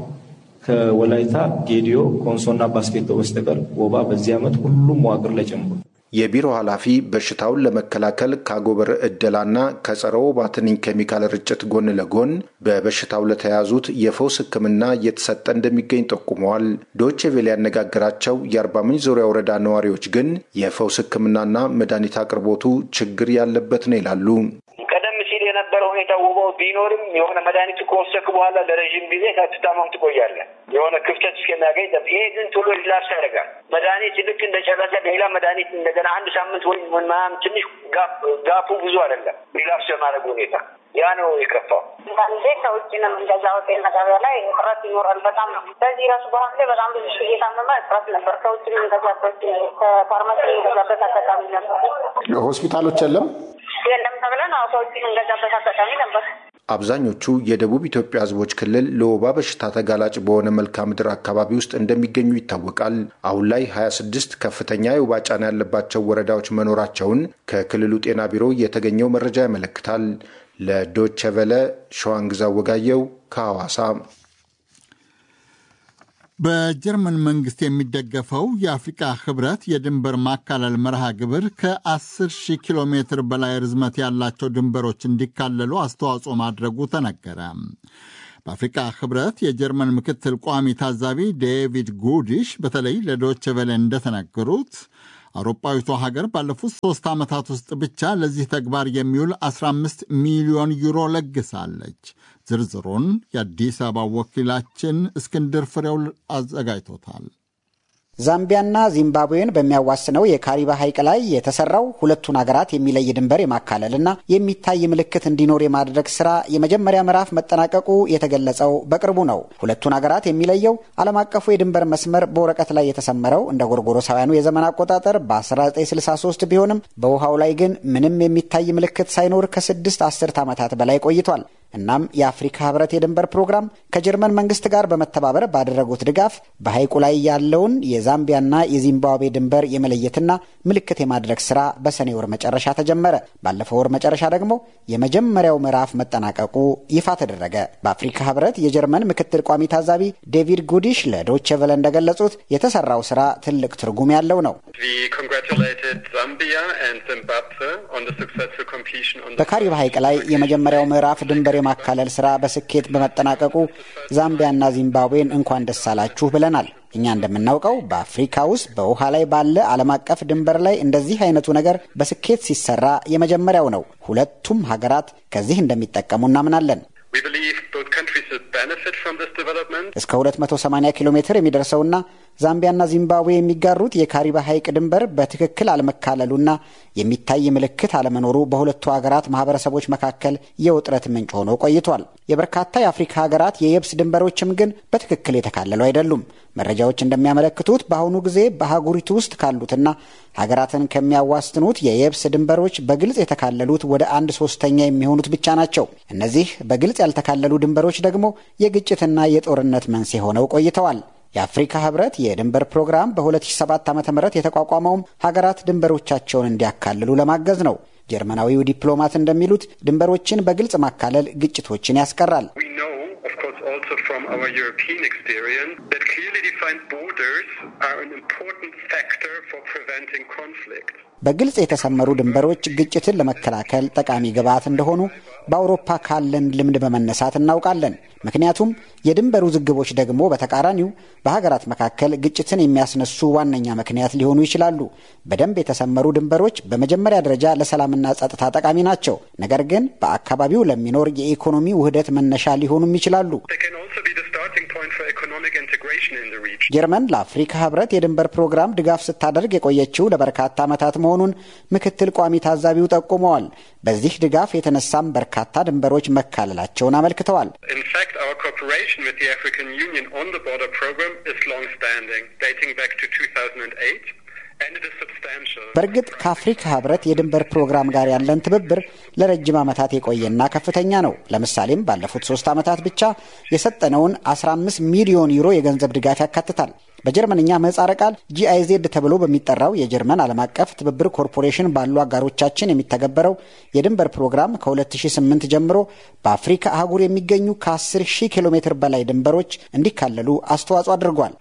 ከወላይታ ጌዲዮ፣ ኮንሶና ባስኬቶ በስተቀር ወባ በዚህ ዓመት ሁሉም መዋቅር ላይ ጨምሯል። የቢሮ ኃላፊ በሽታውን ለመከላከል ከአጎበር እደላና ከጸረ ወባ ትንኝ ኬሚካል ርጭት ጎን ለጎን በበሽታው ለተያዙት የፈውስ ሕክምና እየተሰጠ እንደሚገኝ ጠቁመዋል። ዶቼ ቬለ ያነጋገራቸው የአርባ ምንጭ ዙሪያ ወረዳ ነዋሪዎች ግን የፈውስ ሕክምናና መድኃኒት አቅርቦቱ ችግር ያለበት ነው ይላሉ። ቀደም ሲል የነበረ ሁኔታ ወባው ቢኖርም የሆነ መድኃኒቱ ከወሰድክ በኋላ ለረዥም ጊዜ ሳትታመም ትቆያለህ። የሆነ ክፍተት እስከሚያገኝ ይሄ ግን ቶሎ ሪላፕስ ያደርጋል። መድኃኒት ልክ እንደጨረሰ ሌላ መድኃኒት እንደገና አንድ ሳምንት ወይም ምናምን ትንሽ ጋፑ ብዙ አይደለም ሪላፕስ የማድረግ ሁኔታ ያ ነው የከፋው። አንዳንዴ ከውጭ ነው የምንገዛው ጤና ጣቢያ ላይ እጥረት ይኖራል። በጣም ነው። በዚህ ራሱ በኋላ ላይ በጣም ብዙ ሺህ እየታመመ እጥረት ነበር። ከውጭ የምንገዛበት ከፋርማሲ የምንገዛበት አጋጣሚ ነበር። ሆስፒታሎች የለም የለም ተብለን አዎ ከውጭ የምንገዛበት አጋጣሚ ነበር። አብዛኞቹ የደቡብ ኢትዮጵያ ሕዝቦች ክልል ለወባ በሽታ ተጋላጭ በሆነ መልክዓ ምድር አካባቢ ውስጥ እንደሚገኙ ይታወቃል። አሁን ላይ 26 ከፍተኛ የወባ ጫና ያለባቸው ወረዳዎች መኖራቸውን ከክልሉ ጤና ቢሮ የተገኘው መረጃ ያመለክታል። ለዶቸ ቨለ ሸዋንግዛ ወጋየው ከሐዋሳ። በጀርመን መንግስት የሚደገፈው የአፍሪቃ ህብረት የድንበር ማካለል መርሃ ግብር ከ10 ሺህ ኪሎ ሜትር በላይ ርዝመት ያላቸው ድንበሮች እንዲካለሉ አስተዋጽኦ ማድረጉ ተነገረ። በአፍሪቃ ህብረት የጀርመን ምክትል ቋሚ ታዛቢ ዴቪድ ጉዲሽ በተለይ ለዶቼ ቬለ እንደተናገሩት አውሮፓዊቷ ሀገር ባለፉት ሶስት ዓመታት ውስጥ ብቻ ለዚህ ተግባር የሚውል 15 ሚሊዮን ዩሮ ለግሳለች። ዝርዝሩን የአዲስ አበባ ወኪላችን እስክንድር ፍሬው አዘጋጅቶታል። ዛምቢያና ዚምባብዌን በሚያዋስነው የካሪባ ሐይቅ ላይ የተሰራው ሁለቱን ሀገራት የሚለይ ድንበር የማካለልና የሚታይ ምልክት እንዲኖር የማድረግ ስራ የመጀመሪያ ምዕራፍ መጠናቀቁ የተገለጸው በቅርቡ ነው። ሁለቱን ሀገራት የሚለየው ዓለም አቀፉ የድንበር መስመር በወረቀት ላይ የተሰመረው እንደ ጎርጎሮሳውያኑ የዘመን አቆጣጠር በ1963 ቢሆንም በውሃው ላይ ግን ምንም የሚታይ ምልክት ሳይኖር ከስድስት አስርት ዓመታት በላይ ቆይቷል። እናም የአፍሪካ ህብረት የድንበር ፕሮግራም ከጀርመን መንግስት ጋር በመተባበር ባደረጉት ድጋፍ በሐይቁ ላይ ያለውን የዛምቢያና የዚምባብዌ ድንበር የመለየትና ምልክት የማድረግ ስራ በሰኔ ወር መጨረሻ ተጀመረ። ባለፈው ወር መጨረሻ ደግሞ የመጀመሪያው ምዕራፍ መጠናቀቁ ይፋ ተደረገ። በአፍሪካ ህብረት የጀርመን ምክትል ቋሚ ታዛቢ ዴቪድ ጉዲሽ ለዶቼ ቨለ እንደገለጹት የተሰራው ስራ ትልቅ ትርጉም ያለው ነው። በካሪባ ሐይቅ ላይ የመጀመሪያው ምዕራፍ ድንበር የማካለል ስራ በስኬት በመጠናቀቁ ዛምቢያና ዚምባብዌን እንኳን ደስ አላችሁ ብለናል። እኛ እንደምናውቀው በአፍሪካ ውስጥ በውሃ ላይ ባለ ዓለም አቀፍ ድንበር ላይ እንደዚህ አይነቱ ነገር በስኬት ሲሰራ የመጀመሪያው ነው። ሁለቱም ሀገራት ከዚህ እንደሚጠቀሙ እናምናለን። እስከ 280 ኪሎ ሜትር የሚደርሰውና ዛምቢያና ዚምባብዌ የሚጋሩት የካሪባ ሐይቅ ድንበር በትክክል አለመካለሉና የሚታይ ምልክት አለመኖሩ በሁለቱ ሀገራት ማህበረሰቦች መካከል የውጥረት ምንጭ ሆኖ ቆይቷል። የበርካታ የአፍሪካ ሀገራት የየብስ ድንበሮችም ግን በትክክል የተካለሉ አይደሉም። መረጃዎች እንደሚያመለክቱት በአሁኑ ጊዜ በአህጉሪቱ ውስጥ ካሉትና ሀገራትን ከሚያዋስኑት የየብስ ድንበሮች በግልጽ የተካለሉት ወደ አንድ ሶስተኛ የሚሆኑት ብቻ ናቸው። እነዚህ በግልጽ ያልተካለሉ ድንበሮች ደግሞ የግጭትና የጦርነት መንስኤ ሆነው ቆይተዋል። የአፍሪካ ህብረት የድንበር ፕሮግራም በ2007 ዓ ም የተቋቋመውም ሀገራት ድንበሮቻቸውን እንዲያካልሉ ለማገዝ ነው። ጀርመናዊው ዲፕሎማት እንደሚሉት ድንበሮችን በግልጽ ማካለል ግጭቶችን ያስቀራል። በግልጽ የተሰመሩ ድንበሮች ግጭትን ለመከላከል ጠቃሚ ግብዓት እንደሆኑ በአውሮፓ ካለን ልምድ በመነሳት እናውቃለን። ምክንያቱም የድንበር ውዝግቦች ደግሞ በተቃራኒው በሀገራት መካከል ግጭትን የሚያስነሱ ዋነኛ ምክንያት ሊሆኑ ይችላሉ። በደንብ የተሰመሩ ድንበሮች በመጀመሪያ ደረጃ ለሰላምና ጸጥታ ጠቃሚ ናቸው። ነገር ግን በአካባቢው ለሚኖር የኢኮኖሚ ውህደት መነሻ ሊሆኑም ይችላሉ። ጀርመን ለአፍሪካ ህብረት የድንበር ፕሮግራም ድጋፍ ስታደርግ የቆየችው ለበርካታ ዓመታት መሆኑን ምክትል ቋሚ ታዛቢው ጠቁመዋል። በዚህ ድጋፍ የተነሳም በርካታ ድንበሮች መካለላቸውን አመልክተዋል። በእርግጥ ከአፍሪካ ህብረት የድንበር ፕሮግራም ጋር ያለን ትብብር ለረጅም ዓመታት የቆየና ከፍተኛ ነው። ለምሳሌም ባለፉት ሶስት ዓመታት ብቻ የሰጠነውን 15 ሚሊዮን ዩሮ የገንዘብ ድጋፍ ያካትታል። በጀርመንኛ ምህጻረ ቃል ጂአይዜድ ተብሎ በሚጠራው የጀርመን ዓለም አቀፍ ትብብር ኮርፖሬሽን ባሉ አጋሮቻችን የሚተገበረው የድንበር ፕሮግራም ከ2008 ጀምሮ በአፍሪካ አህጉር የሚገኙ ከ10 ሺህ ኪሎ ሜትር በላይ ድንበሮች እንዲካለሉ አስተዋጽኦ አድርጓል።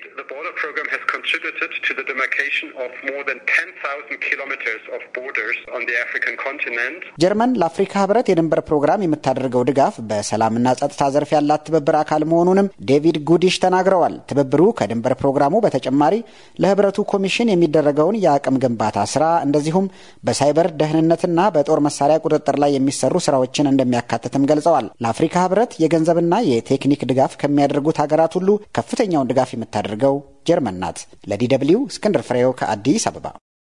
ጀርመን ለአፍሪካ ህብረት የድንበር ፕሮግራም የምታደርገው ድጋፍ በሰላምና ጸጥታ ዘርፍ ያላት ትብብር አካል መሆኑንም ዴቪድ ጉዲሽ ተናግረዋል። ትብብሩ ከድንበር ፕሮግራሙ በተጨማሪ ለህብረቱ ኮሚሽን የሚደረገውን የአቅም ግንባታ ስራ እንደዚሁም በሳይበር ደህንነትና በጦር መሳሪያ ቁጥጥር ላይ የሚሰሩ ስራዎችን እንደሚያካትትም ገልጸዋል። ለአፍሪካ ህብረት የገንዘብና የቴክኒክ ድጋፍ ከሚያደርጉት ሀገራት ሁሉ ከፍተኛውን ድጋፍ የምታደርገው ጀርመን ናት። ለዲ ደብልዩ እስክንድር ፍሬው ከአዲስ አበባ።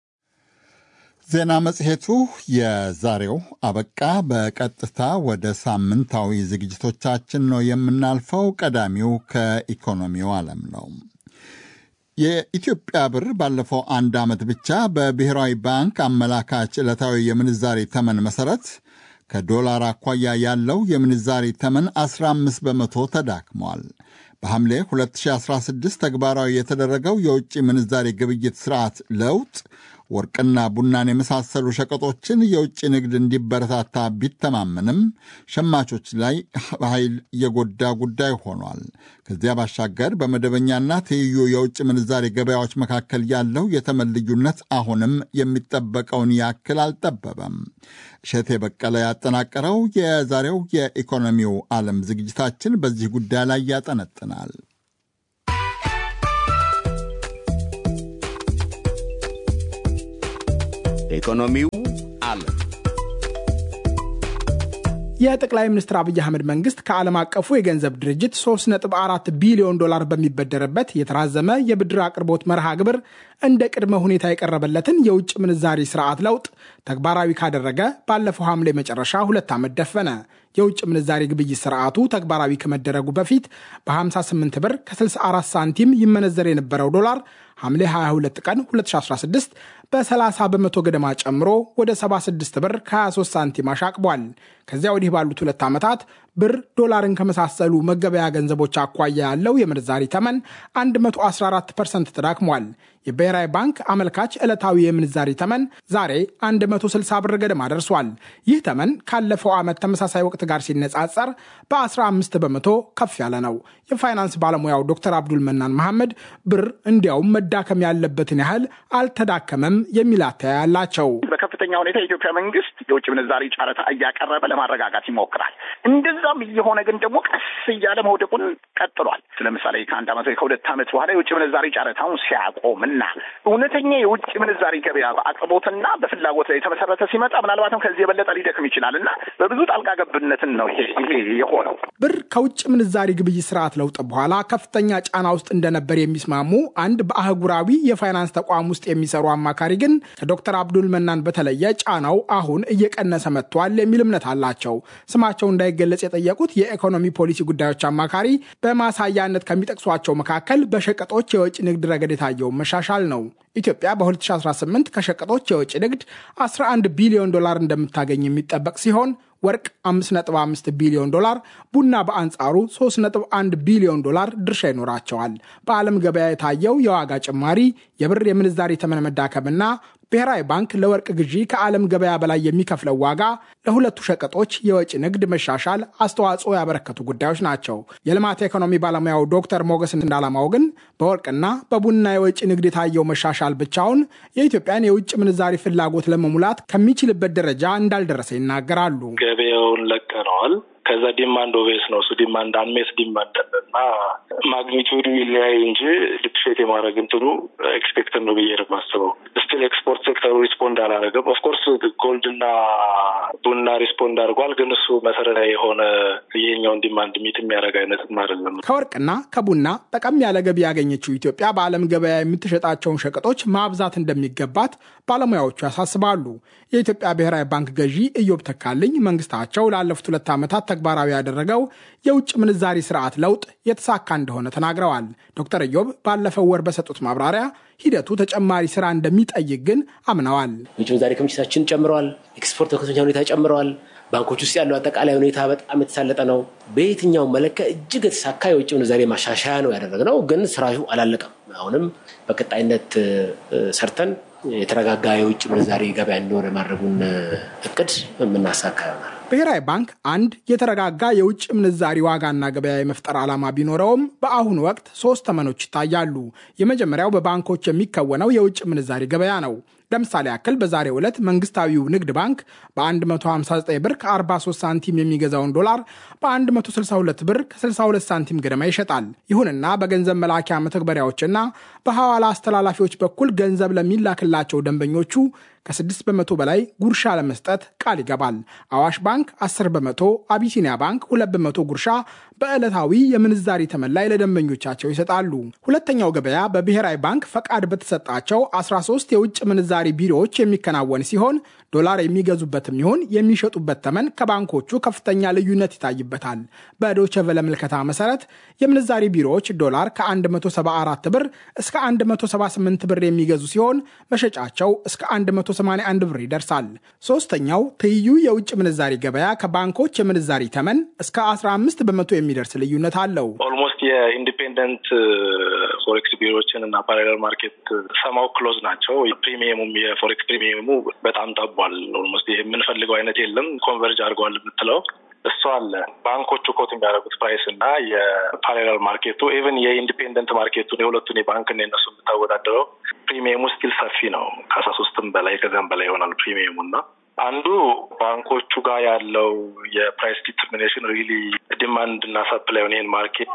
ዜና መጽሔቱ የዛሬው አበቃ። በቀጥታ ወደ ሳምንታዊ ዝግጅቶቻችን ነው የምናልፈው። ቀዳሚው ከኢኮኖሚው ዓለም ነው። የኢትዮጵያ ብር ባለፈው አንድ ዓመት ብቻ በብሔራዊ ባንክ አመላካች ዕለታዊ የምንዛሬ ተመን መሠረት ከዶላር አኳያ ያለው የምንዛሬ ተመን 15 በመቶ ተዳክሟል። በሐምሌ 2016 ተግባራዊ የተደረገው የውጭ ምንዛሬ ግብይት ስርዓት ለውጥ ወርቅና ቡናን የመሳሰሉ ሸቀጦችን የውጭ ንግድ እንዲበረታታ ቢተማመንም ሸማቾች ላይ ኃይል የጎዳ ጉዳይ ሆኗል። ከዚያ ባሻገር በመደበኛና ትይዩ የውጭ ምንዛሬ ገበያዎች መካከል ያለው የተመን ልዩነት አሁንም የሚጠበቀውን ያክል አልጠበበም። እሸቴ በቀለ ያጠናቀረው የዛሬው የኢኮኖሚው ዓለም ዝግጅታችን በዚህ ጉዳይ ላይ ያጠነጥናል። ኢኮኖሚው ዓለም የጠቅላይ ሚኒስትር አብይ አህመድ መንግስት ከዓለም አቀፉ የገንዘብ ድርጅት 3.4 ቢሊዮን ዶላር በሚበደርበት የተራዘመ የብድር አቅርቦት መርሃ ግብር እንደ ቅድመ ሁኔታ የቀረበለትን የውጭ ምንዛሪ ስርዓት ለውጥ ተግባራዊ ካደረገ ባለፈው ሐምሌ መጨረሻ ሁለት ዓመት ደፈነ። የውጭ ምንዛሪ ግብይት ስርዓቱ ተግባራዊ ከመደረጉ በፊት በ58 ብር ከ64 ሳንቲም ይመነዘር የነበረው ዶላር ሐምሌ 22 ቀን 2016 በ30 በመቶ ገደማ ጨምሮ ወደ 76 ብር ከ23 ሳንቲም አሻቅቧል። ከዚያ ወዲህ ባሉት ሁለት ዓመታት ብር ዶላርን ከመሳሰሉ መገበያ ገንዘቦች አኳያ ያለው የምንዛሪ ተመን 114 ፐርሰንት ተዳክሟል። የብሔራዊ ባንክ አመልካች ዕለታዊ የምንዛሪ ተመን ዛሬ 160 ብር ገደማ ደርሷል። ይህ ተመን ካለፈው ዓመት ተመሳሳይ ወቅት ጋር ሲነጻጸር በ15 በመቶ ከፍ ያለ ነው። የፋይናንስ ባለሙያው ዶክተር አብዱል መናን መሐመድ ብር እንዲያውም መዳከም ያለበትን ያህል አልተዳከመም የሚል አተያይ አላቸው። በከፍተኛ ሁኔታ የኢትዮጵያ መንግስት የውጭ ምንዛሪ ጨረታ እያቀረበ ለማረጋጋት ይሞክራል። እንደዛም እየሆነ ግን ደግሞ ቀስ እያለ መውደቁን ቀጥሏል። ለምሳሌ ከአንድ ዓመት ወይ ከሁለት ዓመት በኋላ የውጭ ምንዛሪ ጨረታውን ሲያቆም እና እውነተኛ የውጭ ምንዛሪ ገበያ በአቅርቦትና በፍላጎት ላይ የተመሰረተ ሲመጣ ምናልባትም ከዚህ የበለጠ ሊደክም ይችላል እና በብዙ ጣልቃ ገብነትን ነው ይሄ ይሄ የሆነው። ብር ከውጭ ምንዛሪ ግብይት ስርዓት ለውጥ በኋላ ከፍተኛ ጫና ውስጥ እንደነበር የሚስማሙ አንድ በአህጉራዊ የፋይናንስ ተቋም ውስጥ የሚሰሩ አማካሪ ግን ከዶክተር አብዱል መናን በተለየ ጫናው አሁን እየቀነሰ መጥቷል የሚል እምነት አላቸው። ስማቸው እንዳይገለጽ የጠየቁት የኢኮኖሚ ፖሊሲ ጉዳዮች አማካሪ በማሳያነት ከሚጠቅሷቸው መካከል በሸቀጦች የወጪ ንግድ ረገድ የታየውን መሻሻል ነው። ኢትዮጵያ በ2018 ከሸቀጦች የወጪ ንግድ 11 ቢሊዮን ዶላር እንደምታገኝ የሚጠበቅ ሲሆን ወርቅ 5.5 ቢሊዮን ዶላር፣ ቡና በአንጻሩ 3.1 ቢሊዮን ዶላር ድርሻ ይኖራቸዋል። በዓለም ገበያ የታየው የዋጋ ጭማሪ፣ የብር የምንዛሪ ተመን መዳከምና ብሔራዊ ባንክ ለወርቅ ግዢ ከዓለም ገበያ በላይ የሚከፍለው ዋጋ ለሁለቱ ሸቀጦች የወጪ ንግድ መሻሻል አስተዋጽኦ ያበረከቱ ጉዳዮች ናቸው። የልማት ኢኮኖሚ ባለሙያው ዶክተር ሞገስ እንዳላማው ግን በወርቅና በቡና የወጪ ንግድ የታየው መሻሻል ብቻውን የኢትዮጵያን የውጭ ምንዛሪ ፍላጎት ለመሙላት ከሚችልበት ደረጃ እንዳልደረሰ ይናገራሉ። ገበያውን ለቀነዋል። ከዛ ዲማንድ ኦቬስ ነው እሱ ዲማንድ አንሜስ ዲማንድ እና ማግኒቱዱ ይለያይ እንጂ ዲፕሴት የማድረግ እንትኑ ኤክስፔክተር ነው ብዬ ነው የማስበው። ስቲል ኤክስፖርት ሴክተሩ ሪስፖንድ አላደረገም። ኦፍኮርስ ጎልድና ቡና ሪስፖንድ አድርጓል፣ ግን እሱ መሰረታዊ የሆነ ይሄኛውን ዲማንድ ሚት የሚያደርግ አይነትም አይደለም። ከወርቅና ከቡና ጠቀም ያለ ገቢ ያገኘችው ኢትዮጵያ በዓለም ገበያ የምትሸጣቸውን ሸቀጦች ማብዛት እንደሚገባት ባለሙያዎቹ ያሳስባሉ። የኢትዮጵያ ብሔራዊ ባንክ ገዢ ኢዮብ ተካልኝ መንግስታቸው ላለፉት ሁለት ዓመታት ተግባራዊ ያደረገው የውጭ ምንዛሪ ስርዓት ለውጥ የተሳካ እንደሆነ ተናግረዋል። ዶክተር ኢዮብ ባለፈው ወር በሰጡት ማብራሪያ ሂደቱ ተጨማሪ ስራ እንደሚጠይቅ ግን አምነዋል። የውጭ ምንዛሪ ክምችታችን ጨምረዋል። ኤክስፖርት በከፍተኛ ሁኔታ ጨምረዋል። ባንኮች ውስጥ ያለው አጠቃላይ ሁኔታ በጣም የተሳለጠ ነው። በየትኛው መለኪያ እጅግ የተሳካ የውጭ ምንዛሬ ማሻሻያ ነው ያደረግነው። ግን ስራው አላለቀም። አሁንም በቀጣይነት ሰርተን የተረጋጋ የውጭ ምንዛሬ ገበያ እንዲሆን የማድረጉን እቅድ የምናሳካ ይሆናል። ብሔራዊ ባንክ አንድ የተረጋጋ የውጭ ምንዛሪ ዋጋና ገበያ የመፍጠር ዓላማ ቢኖረውም በአሁኑ ወቅት ሶስት ተመኖች ይታያሉ። የመጀመሪያው በባንኮች የሚከወነው የውጭ ምንዛሪ ገበያ ነው። ለምሳሌ ያክል በዛሬው ዕለት መንግስታዊው ንግድ ባንክ በ159 ብር ከ43 ሳንቲም የሚገዛውን ዶላር በ162 ብር ከ62 ሳንቲም ገደማ ይሸጣል። ይሁንና በገንዘብ መላኪያ መተግበሪያዎችና በሐዋላ አስተላላፊዎች በኩል ገንዘብ ለሚላክላቸው ደንበኞቹ ከ6 በመቶ በላይ ጉርሻ ለመስጠት ቃል ይገባል። አዋሽ ባንክ 10 በመቶ፣ አቢሲኒያ ባንክ 2 በመቶ ጉርሻ በዕለታዊ የምንዛሪ ተመን ላይ ለደንበኞቻቸው ይሰጣሉ። ሁለተኛው ገበያ በብሔራዊ ባንክ ፈቃድ በተሰጣቸው 13 የውጭ ምንዛሪ ቢሮዎች የሚከናወን ሲሆን ዶላር የሚገዙበትም ይሁን የሚሸጡበት ተመን ከባንኮቹ ከፍተኛ ልዩነት ይታይበታል። በዶቸ ቨለ ምልከታ መሰረት የምንዛሪ ቢሮዎች ዶላር ከ174 ብር እስከ 178 ብር የሚገዙ ሲሆን መሸጫቸው እስከ 181 ብር ይደርሳል። ሶስተኛው ትይዩ የውጭ ምንዛሪ ገበያ ከባንኮች የምንዛሪ ተመን እስከ 15 በመቶ የሚደርስ ልዩነት አለው። ኦልሞስት የኢንዲፔንደንት ፎሬክስ ቢሮዎችን እና ፓራሌል ማርኬት ሰማው ክሎዝ ናቸው። ፕሪሚየሙም የፎሬክስ ፕሪሚየሙ በጣም ጠቧል። ኦልሞስት ይሄ የምንፈልገው አይነት የለም ኮንቨርጅ አድርገዋል የምትለው እሱ አለ። ባንኮቹ ኮት የሚያደርጉት ፕራይስ እና የፓራሌል ማርኬቱ ኢቨን የኢንዲፔንደንት ማርኬቱን የሁለቱን የባንክና የነሱ የምታወዳደረው ፕሪሚየሙ ስቲል ሰፊ ነው። ከአስራ ሶስትም በላይ ከዚያም በላይ ይሆናል ፕሪሚየሙ እና አንዱ ባንኮቹ ጋር ያለው የፕራይስ ዲተርሚኔሽን ሪሊ ዲማንድ እና ሰፕላይ ይህን ማርኬት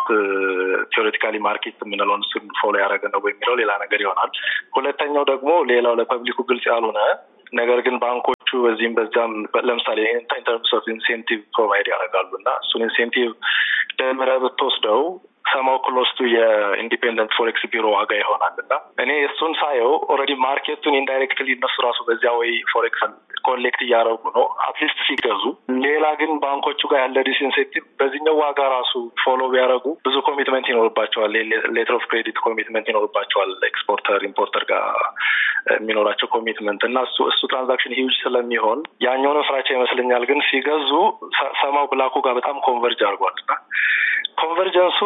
ቴዎሬቲካሊ ማርኬት የምንለውን እሱን ፎሎ ያደረገ ነው የሚለው ሌላ ነገር ይሆናል። ሁለተኛው ደግሞ ሌላው ለፐብሊኩ ግልጽ ያልሆነ ነገር ግን ባንኮቹ በዚህም በዚያም ለምሳሌ ኢንተርምስ ኦፍ ኢንሴንቲቭ ፕሮቫይድ ያደርጋሉ እና እሱን ኢንሴንቲቭ ደምረህ ብትወስደው ሰማው ክሎስቱ የኢንዲፔንደንት ፎሬክስ ቢሮ ዋጋ ይሆናል እና እኔ እሱን ሳየው ኦልሬዲ ማርኬቱን ኢንዳይሬክትሊ እነሱ ራሱ በዚያ ወይ ፎሬክስ ኮሌክት እያደረጉ ነው አትሊስት ሲገዙ። ሌላ ግን ባንኮቹ ጋር ያለ ዲስኢንሴንቲቭ በዚህኛው ዋጋ ራሱ ፎሎ ቢያደረጉ ብዙ ኮሚትመንት ይኖርባቸዋል። ሌተር ኦፍ ክሬዲት ኮሚትመንት ይኖርባቸዋል። ኤክስፖርተር ኢምፖርተር ጋር የሚኖራቸው ኮሚትመንት እና እሱ እሱ ትራንዛክሽን ሂውጅ ስለሚሆን ያኛውንም ፍራቻ ይመስለኛል። ግን ሲገዙ ሰማው ብላኩ ጋር በጣም ኮንቨርጅ አድርጓል እና ኮንቨርጀንሱ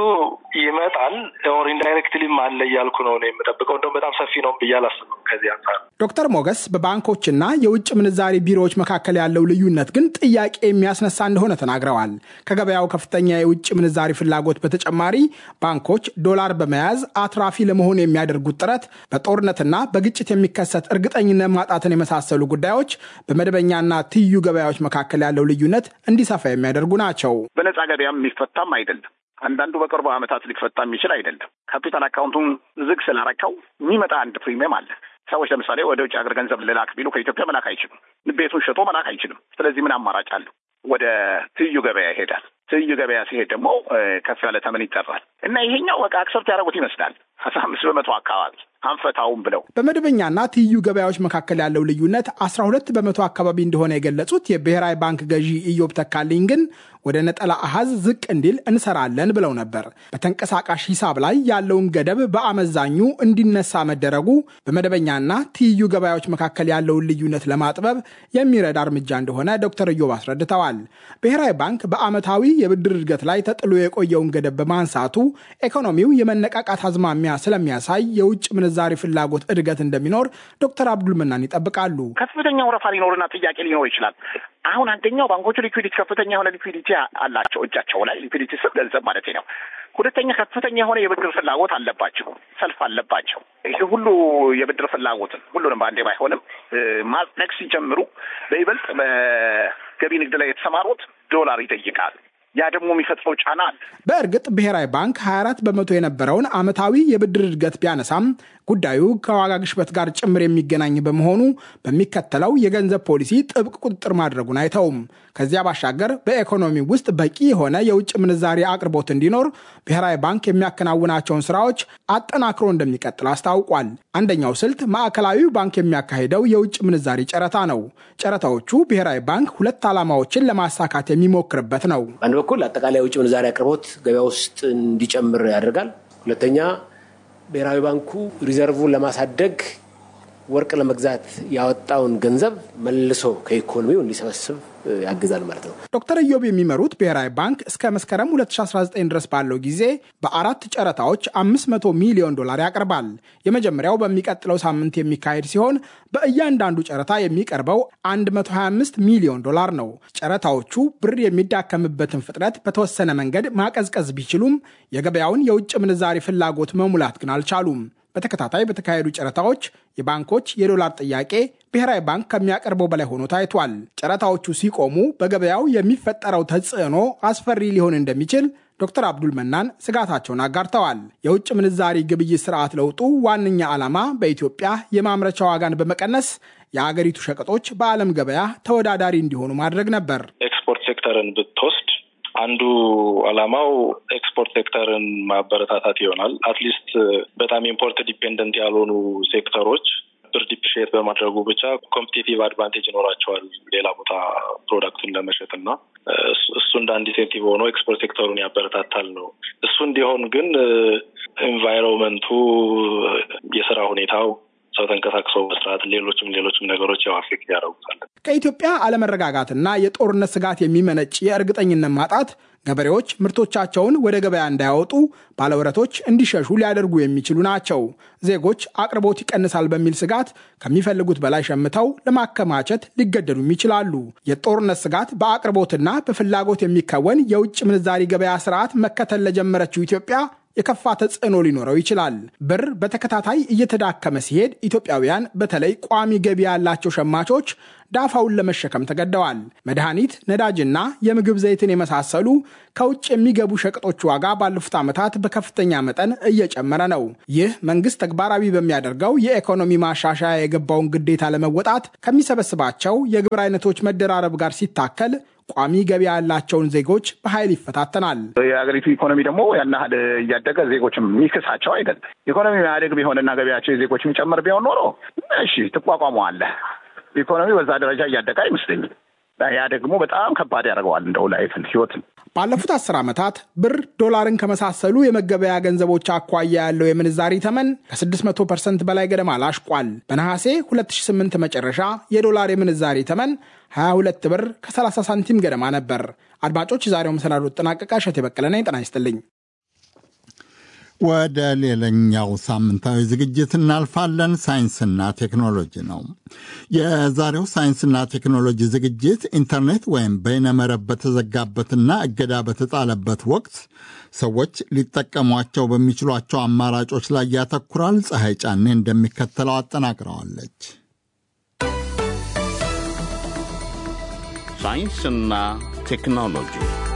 ይመጣል ኦር ኢንዳይሬክትሊም አለ እያልኩ ነው የምጠብቀው። እንደውም በጣም ሰፊ ነው ብዬ አላስብም ከዚህ አንጻር። ዶክተር ሞገስ በባንኮችና የውጭ ምንዛሪ ቢሮዎች መካከል ያለው ልዩነት ግን ጥያቄ የሚያስነሳ እንደሆነ ተናግረዋል። ከገበያው ከፍተኛ የውጭ ምንዛሪ ፍላጎት በተጨማሪ ባንኮች ዶላር በመያዝ አትራፊ ለመሆን የሚያደርጉት ጥረት በጦርነትና በግጭት የሚከሰት እርግጠኝነት ማጣትን የመሳሰሉ ጉዳዮች በመደበኛና ትይዩ ገበያዎች መካከል ያለው ልዩነት እንዲሰፋ የሚያደርጉ ናቸው። በነጻ ገበያ የሚፈታም አይደለም። አንዳንዱ በቅርቡ ዓመታት ሊፈታ የሚችል አይደለም። ካፒታል አካውንቱን ዝግ ስላረካው የሚመጣ አንድ ፕሪሚየም አለ። ሰዎች ለምሳሌ ወደ ውጭ ሀገር ገንዘብ ልላክ ቢሉ ከኢትዮጵያ መላክ አይችሉም። ቤቱን ሸጦ መላክ አይችልም። ስለዚህ ምን አማራጭ አለው? ወደ ትይዩ ገበያ ይሄዳል። ትይዩ ገበያ ሲሄድ ደግሞ ከፍ ያለ ተመን ይጠራል እና ይሄኛው በቃ አክሰፕት ያደረጉት ይመስላል አስራ አምስት በመቶ አካባቢ አንፈታውም ብለው በመደበኛና ትይዩ ገበያዎች መካከል ያለው ልዩነት አስራ ሁለት በመቶ አካባቢ እንደሆነ የገለጹት የብሔራዊ ባንክ ገዢ ኢዮብ ተካልኝ ግን ወደ ነጠላ አሃዝ ዝቅ እንዲል እንሰራለን ብለው ነበር። በተንቀሳቃሽ ሂሳብ ላይ ያለውን ገደብ በአመዛኙ እንዲነሳ መደረጉ በመደበኛና ትይዩ ገበያዎች መካከል ያለውን ልዩነት ለማጥበብ የሚረዳ እርምጃ እንደሆነ ዶክተር ኢዮብ አስረድተዋል። ብሔራዊ ባንክ በዓመታዊ የብድር እድገት ላይ ተጥሎ የቆየውን ገደብ በማንሳቱ ኢኮኖሚው የመነቃቃት አዝማሚያ ስለሚያሳይ የውጭ ምንዛሪ ፍላጎት እድገት እንደሚኖር ዶክተር አብዱል መናን ይጠብቃሉ። ከፍተኛ ወረፋ ሊኖርና ጥያቄ ሊኖር ይችላል። አሁን አንደኛው ባንኮቹ ሊኩዊዲቲ ከፍተኛ የሆነ ሊኩዊዲቲ አላቸው እጃቸው ላይ ሊኩዊዲቲ ስም ገንዘብ ማለት ነው። ሁለተኛ ከፍተኛ የሆነ የብድር ፍላጎት አለባቸው፣ ሰልፍ አለባቸው። ይህ ሁሉ የብድር ፍላጎትን ሁሉንም በአንዴ ባይሆንም ማጽደቅ ሲጀምሩ በይበልጥ በገቢ ንግድ ላይ የተሰማሩት ዶላር ይጠይቃል። ያ ደግሞ የሚፈጥረው ጫና አለ። በእርግጥ ብሔራዊ ባንክ 24 በመቶ የነበረውን ዓመታዊ የብድር እድገት ቢያነሳም ጉዳዩ ከዋጋ ግሽበት ጋር ጭምር የሚገናኝ በመሆኑ በሚከተለው የገንዘብ ፖሊሲ ጥብቅ ቁጥጥር ማድረጉን አይተውም። ከዚያ ባሻገር በኢኮኖሚ ውስጥ በቂ የሆነ የውጭ ምንዛሪ አቅርቦት እንዲኖር ብሔራዊ ባንክ የሚያከናውናቸውን ስራዎች አጠናክሮ እንደሚቀጥል አስታውቋል። አንደኛው ስልት ማዕከላዊው ባንክ የሚያካሂደው የውጭ ምንዛሪ ጨረታ ነው። ጨረታዎቹ ብሔራዊ ባንክ ሁለት ዓላማዎችን ለማሳካት የሚሞክርበት ነው። በአንድ በኩል አጠቃላይ የውጭ ምንዛሪ አቅርቦት ገበያ ውስጥ እንዲጨምር ያደርጋል። ሁለተኛ ብሔራዊ ባንኩ ሪዘርቡን ለማሳደግ ወርቅ ለመግዛት ያወጣውን ገንዘብ መልሶ ከኢኮኖሚው እንዲሰበስብ ያግዛል ማለት ነው። ዶክተር ኢዮብ የሚመሩት ብሔራዊ ባንክ እስከ መስከረም 2019 ድረስ ባለው ጊዜ በአራት ጨረታዎች 500 ሚሊዮን ዶላር ያቀርባል። የመጀመሪያው በሚቀጥለው ሳምንት የሚካሄድ ሲሆን በእያንዳንዱ ጨረታ የሚቀርበው 125 ሚሊዮን ዶላር ነው። ጨረታዎቹ ብር የሚዳከምበትን ፍጥነት በተወሰነ መንገድ ማቀዝቀዝ ቢችሉም የገበያውን የውጭ ምንዛሪ ፍላጎት መሙላት ግን አልቻሉም። በተከታታይ በተካሄዱ ጨረታዎች የባንኮች የዶላር ጥያቄ ብሔራዊ ባንክ ከሚያቀርበው በላይ ሆኖ ታይቷል። ጨረታዎቹ ሲቆሙ በገበያው የሚፈጠረው ተጽዕኖ አስፈሪ ሊሆን እንደሚችል ዶክተር አብዱል መናን ስጋታቸውን አጋርተዋል። የውጭ ምንዛሪ ግብይት ስርዓት ለውጡ ዋነኛ ዓላማ በኢትዮጵያ የማምረቻ ዋጋን በመቀነስ የአገሪቱ ሸቀጦች በዓለም ገበያ ተወዳዳሪ እንዲሆኑ ማድረግ ነበር። ኤክስፖርት ሴክተርን ብትወስድ አንዱ ዓላማው ኤክስፖርት ሴክተርን ማበረታታት ይሆናል። አትሊስት በጣም ኢምፖርት ዲፔንደንት ያልሆኑ ሴክተሮች ብር ዲፕሪሼት በማድረጉ ብቻ ኮምፒቴቲቭ አድቫንቴጅ ይኖራቸዋል ሌላ ቦታ ፕሮዳክቱን ለመሸጥ እና እሱ እንደ አንድ ኢንሴንቲቭ ሆኖ ኤክስፖርት ሴክተሩን ያበረታታል ነው። እሱ እንዲሆን ግን ኤንቫይሮንመንቱ፣ የስራ ሁኔታው ሰው ተንቀሳቅሶ መስራት፣ ሌሎችም ሌሎችም ነገሮች ያው አፌክት ያደርጉታል። ከኢትዮጵያ አለመረጋጋትና የጦርነት ስጋት የሚመነጭ የእርግጠኝነት ማጣት ገበሬዎች ምርቶቻቸውን ወደ ገበያ እንዳያወጡ ባለውረቶች እንዲሸሹ ሊያደርጉ የሚችሉ ናቸው። ዜጎች አቅርቦት ይቀንሳል በሚል ስጋት ከሚፈልጉት በላይ ሸምተው ለማከማቸት ሊገደዱም ይችላሉ። የጦርነት ስጋት በአቅርቦትና በፍላጎት የሚከወን የውጭ ምንዛሪ ገበያ ስርዓት መከተል ለጀመረችው ኢትዮጵያ የከፋ ተጽዕኖ ሊኖረው ይችላል። ብር በተከታታይ እየተዳከመ ሲሄድ ኢትዮጵያውያን በተለይ ቋሚ ገቢ ያላቸው ሸማቾች ዳፋውን ለመሸከም ተገደዋል። መድኃኒት፣ ነዳጅና የምግብ ዘይትን የመሳሰሉ ከውጭ የሚገቡ ሸቀጦች ዋጋ ባለፉት ዓመታት በከፍተኛ መጠን እየጨመረ ነው። ይህ መንግስት ተግባራዊ በሚያደርገው የኢኮኖሚ ማሻሻያ የገባውን ግዴታ ለመወጣት ከሚሰበስባቸው የግብር አይነቶች መደራረብ ጋር ሲታከል ቋሚ ገቢ ያላቸውን ዜጎች በኃይል ይፈታተናል። የሀገሪቱ ኢኮኖሚ ደግሞ ያን ያህል እያደገ ዜጎችም የሚክሳቸው አይደለም። ኢኮኖሚ ማያደግ ቢሆንና ገበያቸው የዜጎች የሚጨምር ቢሆን ኖሮ እሺ ትቋቋመዋለህ። ኢኮኖሚ በዛ ደረጃ እያደገ አይመስለኝም። ያ ደግሞ በጣም ከባድ ያደርገዋል እንደው ላይፍን ህይወትን። ባለፉት አስር ዓመታት ብር ዶላርን ከመሳሰሉ የመገበያ ገንዘቦች አኳያ ያለው የምንዛሪ ተመን ከ600 ፐርሰንት በላይ ገደማ ላሽቋል። በነሐሴ 2008 መጨረሻ የዶላር የምንዛሪ ተመን 22 ብር ከ30 ሳንቲም ገደማ ነበር። አድማጮች፣ የዛሬው መሰናዶ ተጠናቀቀ። እሸቴ በቀለ ነኝ። ጤና ይስጥልኝ። ወደ ሌላኛው ሳምንታዊ ዝግጅት እናልፋለን። ሳይንስና ቴክኖሎጂ ነው። የዛሬው ሳይንስና ቴክኖሎጂ ዝግጅት ኢንተርኔት ወይም በይነመረብ በተዘጋበትና እገዳ በተጣለበት ወቅት ሰዎች ሊጠቀሟቸው በሚችሏቸው አማራጮች ላይ ያተኩራል። ፀሐይ ጫኔ እንደሚከተለው አጠናቅረዋለች። ሳይንስና ቴክኖሎጂ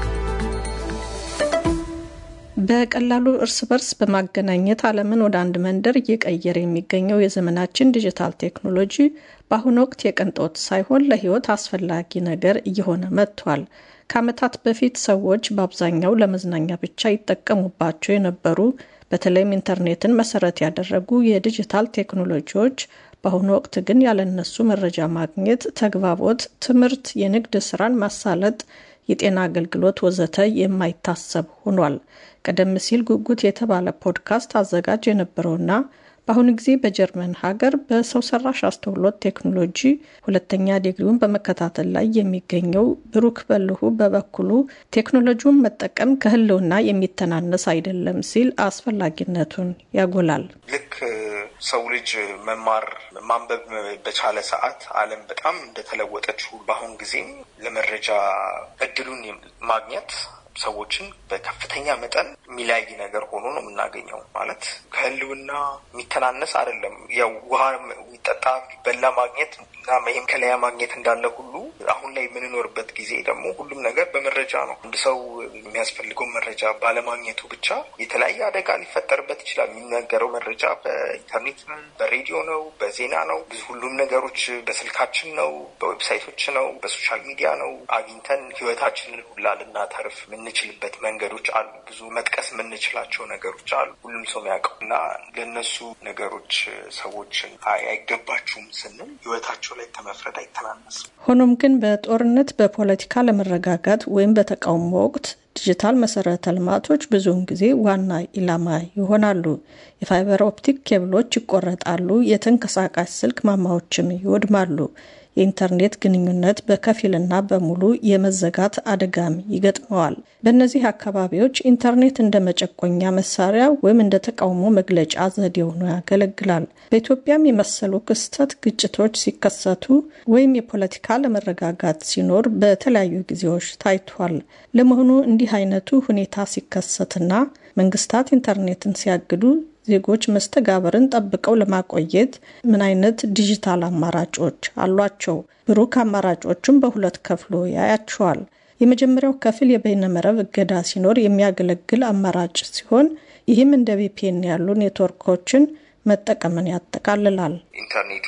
በቀላሉ እርስ በርስ በማገናኘት ዓለምን ወደ አንድ መንደር እየቀየረ የሚገኘው የዘመናችን ዲጂታል ቴክኖሎጂ በአሁኑ ወቅት የቅንጦት ሳይሆን ለሕይወት አስፈላጊ ነገር እየሆነ መጥቷል። ከዓመታት በፊት ሰዎች በአብዛኛው ለመዝናኛ ብቻ ይጠቀሙባቸው የነበሩ በተለይም ኢንተርኔትን መሰረት ያደረጉ የዲጂታል ቴክኖሎጂዎች በአሁኑ ወቅት ግን ያለነሱ መረጃ ማግኘት፣ ተግባቦት፣ ትምህርት፣ የንግድ ስራን ማሳለጥ የጤና አገልግሎት ወዘተ የማይታሰብ ሆኗል። ቀደም ሲል ጉጉት የተባለ ፖድካስት አዘጋጅ የነበረውና በአሁኑ ጊዜ በጀርመን ሀገር በሰው ሰራሽ አስተውሎት ቴክኖሎጂ ሁለተኛ ዲግሪውን በመከታተል ላይ የሚገኘው ብሩክ በልሁ በበኩሉ ቴክኖሎጂውን መጠቀም ከህልውና የሚተናነስ አይደለም ሲል አስፈላጊነቱን ያጎላል። ልክ ሰው ልጅ መማር ማንበብ በቻለ ሰዓት ዓለም በጣም እንደተለወጠችው በአሁን ጊዜም ለመረጃ እድሉን ማግኘት ሰዎችን በከፍተኛ መጠን የሚለያይ ነገር ሆኖ ነው የምናገኘው። ማለት ከህልውና የሚተናነስ አይደለም። ያው ውሃ የሚጠጣ የሚበላ ማግኘት እና ይህም ከለያ ማግኘት እንዳለ ሁሉ አሁን ላይ የምንኖርበት ጊዜ ደግሞ ሁሉም ነገር በመረጃ ነው። አንድ ሰው የሚያስፈልገው መረጃ ባለማግኘቱ ብቻ የተለያየ አደጋ ሊፈጠርበት ይችላል። የሚነገረው መረጃ በኢንተርኔት ነው፣ በሬዲዮ ነው፣ በዜና ነው። ብዙ ሁሉም ነገሮች በስልካችን ነው፣ በዌብሳይቶች ነው፣ በሶሻል ሚዲያ ነው። አግኝተን ህይወታችንን ሁላ ልናተርፍ የምንችልበት መንገዶች አሉ። ብዙ መጥቀስ የምንችላቸው ነገሮች አሉ። ሁሉም ሰው የሚያውቀው እና ለእነሱ ነገሮች ሰዎችን አይገባችሁም ስንል ህይወታቸው ላይ ከመፍረድ አይተናነስም። ሆኖም ግን በጦርነት በፖለቲካ ለመረጋጋት ወይም በተቃውሞ ወቅት ዲጂታል መሰረተ ልማቶች ብዙውን ጊዜ ዋና ኢላማ ይሆናሉ። የፋይበር ኦፕቲክ ኬብሎች ይቆረጣሉ፣ የተንቀሳቃሽ ስልክ ማማዎችም ይወድማሉ። የኢንተርኔት ግንኙነት በከፊልና በሙሉ የመዘጋት አደጋም ይገጥመዋል። በእነዚህ አካባቢዎች ኢንተርኔት እንደ መጨቆኛ መሳሪያ ወይም እንደ ተቃውሞ መግለጫ ዘዴ ሆኖ ያገለግላል። በኢትዮጵያም የመሰሉ ክስተት ግጭቶች ሲከሰቱ ወይም የፖለቲካ ለመረጋጋት ሲኖር በተለያዩ ጊዜዎች ታይቷል። ለመሆኑ እንዲህ አይነቱ ሁኔታ ሲከሰትና መንግስታት ኢንተርኔትን ሲያግዱ ዜጎች መስተጋበርን ጠብቀው ለማቆየት ምን አይነት ዲጂታል አማራጮች አሏቸው? ብሩክ አማራጮቹም በሁለት ከፍሎ ያያቸዋል። የመጀመሪያው ክፍል የበይነመረብ እገዳ ሲኖር የሚያገለግል አማራጭ ሲሆን ይህም እንደ ቪፒኤን ያሉ ኔትወርኮችን መጠቀምን ያጠቃልላል። ኢንተርኔቱ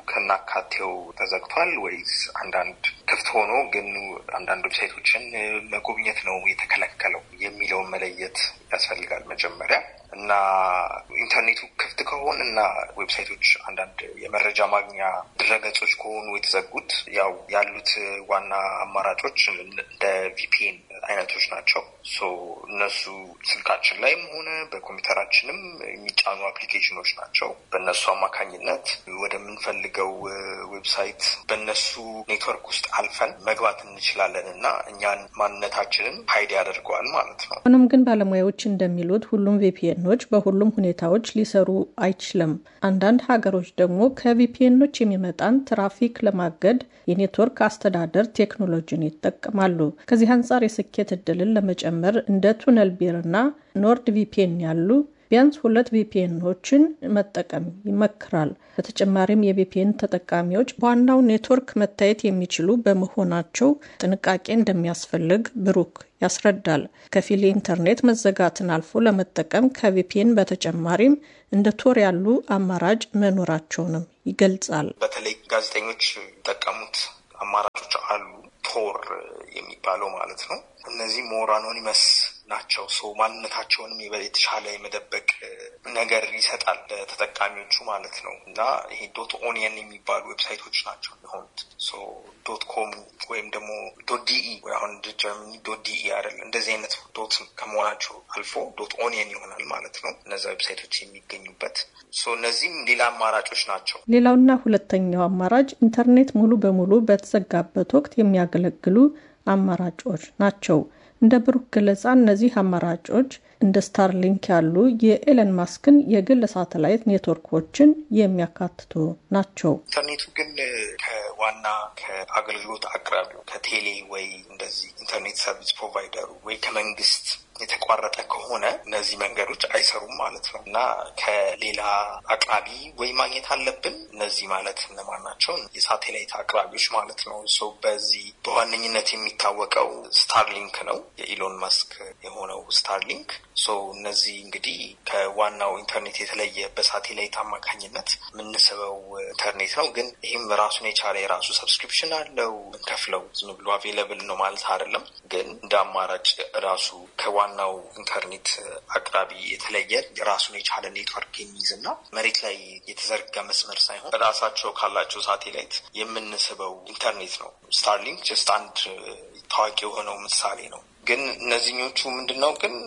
ከናካቴው ተዘግቷል ወይስ አንዳንድ ክፍት ሆኖ ግን አንዳንድ ዌብሳይቶችን መጎብኘት ነው የተከለከለው የሚለውን መለየት ያስፈልጋል መጀመሪያ እና ኢንተርኔቱ ክፍት ከሆን እና ዌብሳይቶች አንዳንድ የመረጃ ማግኛ ድረገጾች ከሆኑ የተዘጉት ያው ያሉት ዋና አማራጮች እንደ ቪፒኤን አይነቶች ናቸው። ሶ እነሱ ስልካችን ላይም ሆነ በኮምፒውተራችንም የሚጫኑ አፕሊኬሽኖች ናቸው። በእነሱ አማካኝነት ወደምንፈልገው ዌብሳይት በእነሱ ኔትወርክ ውስጥ አልፈን መግባት እንችላለን እና እኛን ማንነታችንን ሀይድ ያደርገዋል ማለት ነው። ሆኖም ግን ባለሙያዎች እንደሚሉት ሁሉም ቪፒኤኖች በሁሉም ሁኔታዎች ሊሰሩ አይችልም። አንዳንድ ሀገሮች ደግሞ ከቪፒኤኖች የሚመጣን ትራፊክ ለማገድ የኔትወርክ አስተዳደር ቴክኖሎጂን ይጠቀማሉ። ከዚህ አንጻር የስኬት እድልን ለመጨመር እንደ ቱነል ቢርና ኖርድ ቪፒኤን ያሉ ቢያንስ ሁለት ቪፒኤኖችን መጠቀም ይመክራል። በተጨማሪም የቪፒኤን ተጠቃሚዎች በዋናው ኔትወርክ መታየት የሚችሉ በመሆናቸው ጥንቃቄ እንደሚያስፈልግ ብሩክ ያስረዳል። ከፊል የኢንተርኔት መዘጋትን አልፎ ለመጠቀም ከቪፒኤን በተጨማሪም እንደ ቶር ያሉ አማራጭ መኖራቸውንም ይገልጻል። በተለይ ጋዜጠኞች የሚጠቀሙት አማራጮች አሉ። ቶር የሚባለው ማለት ነው። እነዚህ ሞር አኖኒመስ ናቸው። ሰው ማንነታቸውንም የተሻለ የመደበቅ ነገር ይሰጣል ለተጠቃሚዎቹ ማለት ነው። እና ይሄ ዶት ኦኒየን የሚባሉ ዌብሳይቶች ናቸው የሆኑት ዶት ኮም ወይም ደግሞ ዶት ዲኢ አሁን ጀርመኒ ዶት ዲኢ አይደለም። እንደዚህ አይነት ዶት ከመሆናቸው አልፎ ዶት ኦኒየን ይሆናል ማለት ነው። እነዚ ዌብሳይቶች የሚገኙበት እነዚህም ሌላ አማራጮች ናቸው። ሌላውና ሁለተኛው አማራጭ ኢንተርኔት ሙሉ በሙሉ በተዘጋበት ወቅት የሚያገለግሉ አማራጮች ናቸው። እንደ ብሩክ ገለጻ እነዚህ አማራጮች እንደ ስታርሊንክ ያሉ የኤለን ማስክን የግል ሳተላይት ኔትወርኮችን የሚያካትቱ ናቸው። ኢንተርኔቱ ግን ከዋና ከአገልግሎት አቅራቢው ከቴሌ ወይ እንደዚህ ኢንተርኔት ሰርቪስ ፕሮቫይደሩ ወይ ከመንግስት የተቋረጠ ከሆነ እነዚህ መንገዶች አይሰሩም ማለት ነው እና ከሌላ አቅራቢ ወይ ማግኘት አለብን። እነዚህ ማለት እነማን ናቸው? የሳቴላይት አቅራቢዎች ማለት ነው። ሰው በዚህ በዋነኝነት የሚታወቀው ስታርሊንክ ነው፣ የኢሎን መስክ የሆነው ስታርሊንክ። ሶ እነዚህ እንግዲህ ከዋናው ኢንተርኔት የተለየ በሳቴላይት አማካኝነት የምንስበው ኢንተርኔት ነው። ግን ይህም ራሱን የቻለ የራሱ ሰብስክሪፕሽን አለው። ምንከፍለው ዝም ብሎ አቬለብል ነው ማለት አይደለም። ግን እንደ አማራጭ ራሱ ከዋናው ኢንተርኔት አቅራቢ የተለየ ራሱን የቻለ ኔትወርክ የሚይዝ እና መሬት ላይ የተዘረጋ መስመር ሳይሆን ራሳቸው ካላቸው ሳቴላይት የምንስበው ኢንተርኔት ነው። ስታርሊንክ ጀስት አንድ ታዋቂ የሆነው ምሳሌ ነው። ግን እነዚህኞቹ ምንድን ነው ግን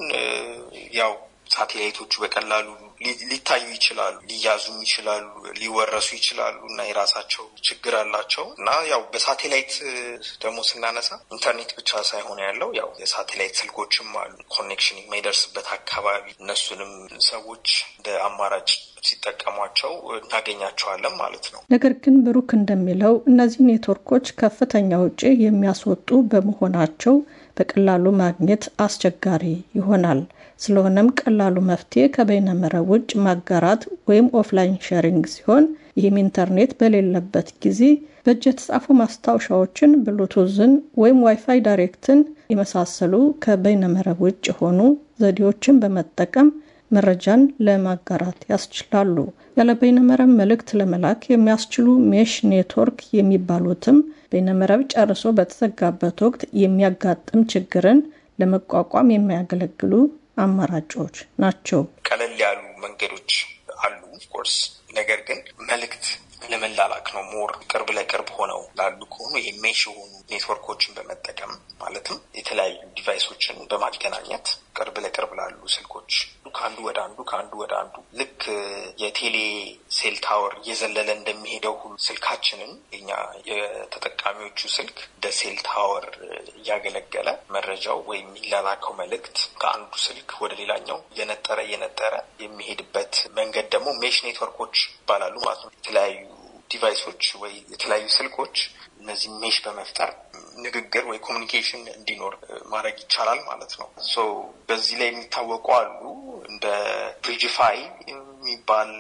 ያው ሳቴላይቶቹ በቀላሉ ሊታዩ ይችላሉ፣ ሊያዙም ይችላሉ፣ ሊወረሱ ይችላሉ እና የራሳቸው ችግር አላቸው እና ያው በሳቴላይት ደግሞ ስናነሳ ኢንተርኔት ብቻ ሳይሆን ያለው ያው የሳቴላይት ስልኮችም አሉ ኮኔክሽን የማይደርስበት አካባቢ እነሱንም ሰዎች እንደ አማራጭ ሲጠቀሟቸው እናገኛቸዋለን ማለት ነው። ነገር ግን ብሩክ እንደሚለው እነዚህ ኔትወርኮች ከፍተኛ ውጪ የሚያስወጡ በመሆናቸው በቀላሉ ማግኘት አስቸጋሪ ይሆናል። ስለሆነም ቀላሉ መፍትሄ ከበይነመረብ ውጭ ማጋራት ወይም ኦፍላይን ሼሪንግ ሲሆን ይህም ኢንተርኔት በሌለበት ጊዜ በእጅ የተጻፉ ማስታወሻዎችን፣ ብሉቱዝን ወይም ዋይፋይ ዳይሬክትን የመሳሰሉ ከበይነመረብ ውጭ የሆኑ ዘዴዎችን በመጠቀም መረጃን ለማጋራት ያስችላሉ። ያለ በይነመረብ መልእክት ለመላክ የሚያስችሉ ሜሽ ኔትወርክ የሚባሉትም በይነመረብ ጨርሶ በተዘጋበት ወቅት የሚያጋጥም ችግርን ለመቋቋም የሚያገለግሉ አማራጮች ናቸው። ቀለል ያሉ መንገዶች አሉ ኦፍኮርስ። ነገር ግን መልእክት ለመላላክ ነው ሞር ቅርብ ለቅርብ ሆነው ላሉ ከሆኑ የሜሽ የሆኑ ኔትወርኮችን በመጠቀም ማለትም የተለያዩ ዲቫይሶችን በማገናኘት ቅርብ ለቅርብ ላሉ ስልኮች ከአንዱ ወደ አንዱ ከአንዱ ወደ አንዱ ልክ የቴሌ ሴል ታወር እየዘለለ እንደሚሄደው ሁሉ ስልካችንን የኛ የተጠቃሚዎቹ ስልክ እንደ ሴል ታወር እያገለገለ መረጃው ወይም የሚላላከው መልእክት ከአንዱ ስልክ ወደ ሌላኛው እየነጠረ እየነጠረ የሚሄድበት መንገድ ደግሞ ሜሽ ኔትወርኮች ይባላሉ ማለት ነው። የተለያዩ ዲቫይሶች ወይ የተለያዩ ስልኮች እነዚህ ሜሽ በመፍጠር ንግግር ወይ ኮሚኒኬሽን እንዲኖር ማድረግ ይቻላል ማለት ነው። ሶ በዚህ ላይ የሚታወቁ አሉ እንደ ብሪጅፋይ የሚባል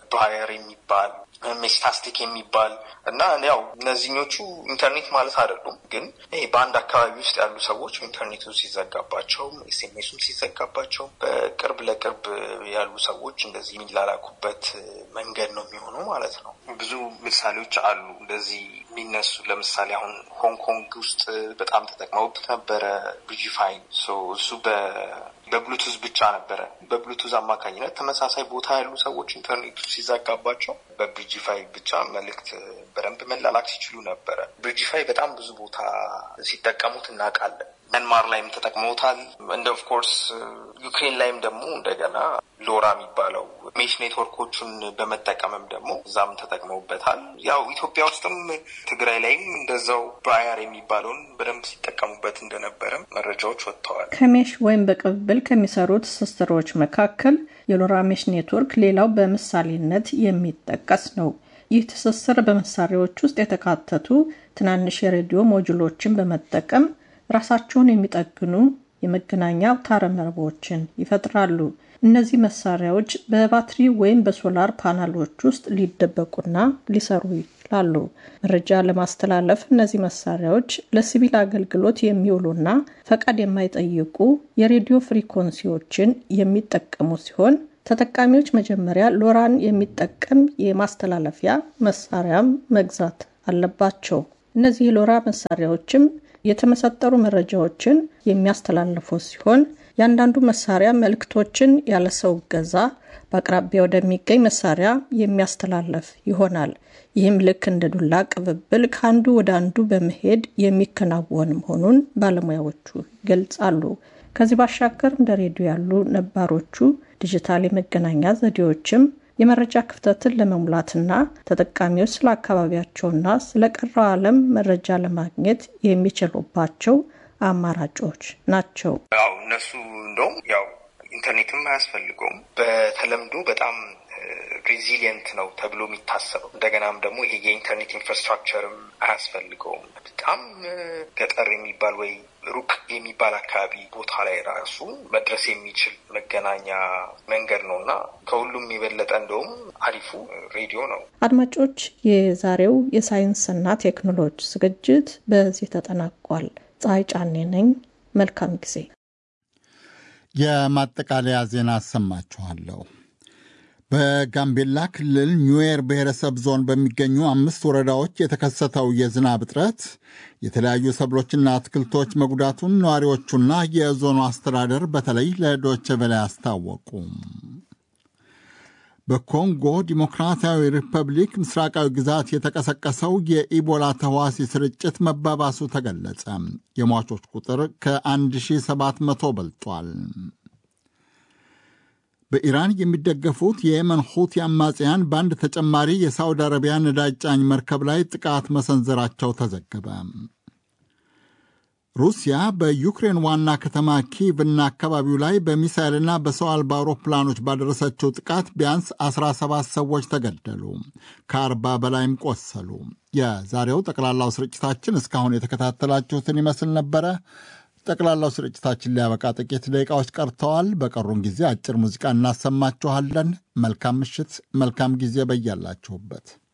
ብራየር የሚባል ሜስታስቲክ የሚባል እና ያው እነዚህኞቹ ኢንተርኔት ማለት አይደሉም፣ ግን ይሄ በአንድ አካባቢ ውስጥ ያሉ ሰዎች ኢንተርኔቱ ሲዘጋባቸው፣ ኤስኤምኤሱም ሲዘጋባቸው በቅርብ ለቅርብ ያሉ ሰዎች እንደዚህ የሚላላኩበት መንገድ ነው የሚሆነው ማለት ነው። ብዙ ምሳሌዎች አሉ እንደዚህ የሚነሱ ለምሳሌ አሁን ሆንግ ኮንግ ውስጥ በጣም ተጠቅመውበት ነበረ ብሪጅፋይን እሱ በብሉቱዝ ብቻ ነበረ። በብሉቱዝ አማካኝነት ተመሳሳይ ቦታ ያሉ ሰዎች ኢንተርኔቱ ሲዘጋባቸው በብሪጅፋይ ብቻ መልእክት በደንብ መላላክ ሲችሉ ነበረ። ብሪጅፋይ በጣም ብዙ ቦታ ሲጠቀሙት እናውቃለን። መንማር ላይም ተጠቅመውታል። እንደ ኦፍኮርስ ዩክሬን ላይም ደግሞ እንደገና ሎራ የሚባለው ሜሽ ኔትወርኮቹን በመጠቀምም ደግሞ እዛም ተጠቅመውበታል። ያው ኢትዮጵያ ውስጥም ትግራይ ላይም እንደዛው ብራያር የሚባለውን በደንብ ሲጠቀሙበት እንደነበረም መረጃዎች ወጥተዋል። ከሜሽ ወይም በቅብብል ከሚሰሩ ትስስሮች መካከል የሎራ ሜሽ ኔትወርክ ሌላው በምሳሌነት የሚጠቀስ ነው። ይህ ትስስር በመሳሪያዎች ውስጥ የተካተቱ ትናንሽ የሬዲዮ ሞጁሎችን በመጠቀም ራሳቸውን የሚጠግኑ የመገናኛ አውታረ መረቦችን ይፈጥራሉ። እነዚህ መሳሪያዎች በባትሪ ወይም በሶላር ፓናሎች ውስጥ ሊደበቁና ሊሰሩ ይችላሉ። መረጃ ለማስተላለፍ እነዚህ መሳሪያዎች ለሲቪል አገልግሎት የሚውሉና ፈቃድ የማይጠይቁ የሬዲዮ ፍሪኮንሲዎችን የሚጠቀሙ ሲሆን ተጠቃሚዎች መጀመሪያ ሎራን የሚጠቀም የማስተላለፊያ መሳሪያም መግዛት አለባቸው። እነዚህ የሎራ መሳሪያዎችም የተመሰጠሩ መረጃዎችን የሚያስተላልፉ ሲሆን ያንዳንዱ መሳሪያ መልእክቶችን ያለ ሰው እገዛ በአቅራቢያ ወደሚገኝ መሳሪያ የሚያስተላልፍ ይሆናል። ይህም ልክ እንደ ዱላ ቅብብል ከአንዱ ወደ አንዱ በመሄድ የሚከናወን መሆኑን ባለሙያዎቹ ይገልጻሉ። ከዚህ ባሻገር እንደ ሬዲዮ ያሉ ነባሮቹ ዲጂታል የመገናኛ ዘዴዎችም የመረጃ ክፍተትን ለመሙላትና ተጠቃሚዎች ስለ አካባቢያቸውና ስለ ቀረው ዓለም መረጃ ለማግኘት የሚችሉባቸው አማራጮች ናቸው። ያው እነሱ እንደውም ያው ኢንተርኔትም አያስፈልገውም። በተለምዶ በጣም ሬዚሊየንት ነው ተብሎ የሚታሰበው እንደገናም ደግሞ ይሄ የኢንተርኔት ኢንፍራስትራክቸርም አያስፈልገውም። በጣም ገጠር የሚባል ወይ ሩቅ የሚባል አካባቢ ቦታ ላይ ራሱ መድረስ የሚችል መገናኛ መንገድ ነው እና ከሁሉም የበለጠ እንደውም አሪፉ ሬዲዮ ነው። አድማጮች፣ የዛሬው የሳይንስና ቴክኖሎጂ ዝግጅት በዚህ ተጠናቋል። ፀሐይ ጫኔ ነኝ። መልካም ጊዜ። የማጠቃለያ ዜና አሰማችኋለሁ። በጋምቤላ ክልል ኒዌር ብሔረሰብ ዞን በሚገኙ አምስት ወረዳዎች የተከሰተው የዝናብ እጥረት የተለያዩ ሰብሎችና አትክልቶች መጉዳቱን ነዋሪዎቹና የዞኑ አስተዳደር በተለይ ለዶይቼ ቬለ አስታወቁ። በኮንጎ ዲሞክራሲያዊ ሪፐብሊክ ምስራቃዊ ግዛት የተቀሰቀሰው የኢቦላ ተዋሲ ስርጭት መባባሱ ተገለጸ። የሟቾች ቁጥር ከ1700 በልጧል። በኢራን የሚደገፉት የየመን ሁቲ አማጽያን በአንድ ተጨማሪ የሳውዲ አረቢያ ነዳጅ ጫኝ መርከብ ላይ ጥቃት መሰንዘራቸው ተዘገበ። ሩሲያ በዩክሬን ዋና ከተማ ኪቭ እና አካባቢው ላይ በሚሳይልና በሰው አልባ አውሮፕላኖች ባደረሰችው ጥቃት ቢያንስ 17 ሰዎች ተገደሉ፣ ከአርባ በላይም ቆሰሉ። የዛሬው ጠቅላላው ስርጭታችን እስካሁን የተከታተላችሁትን ይመስል ነበረ። ጠቅላላው ስርጭታችን ሊያበቃ ጥቂት ደቂቃዎች ቀርተዋል። በቀሩን ጊዜ አጭር ሙዚቃ እናሰማችኋለን። መልካም ምሽት፣ መልካም ጊዜ በያላችሁበት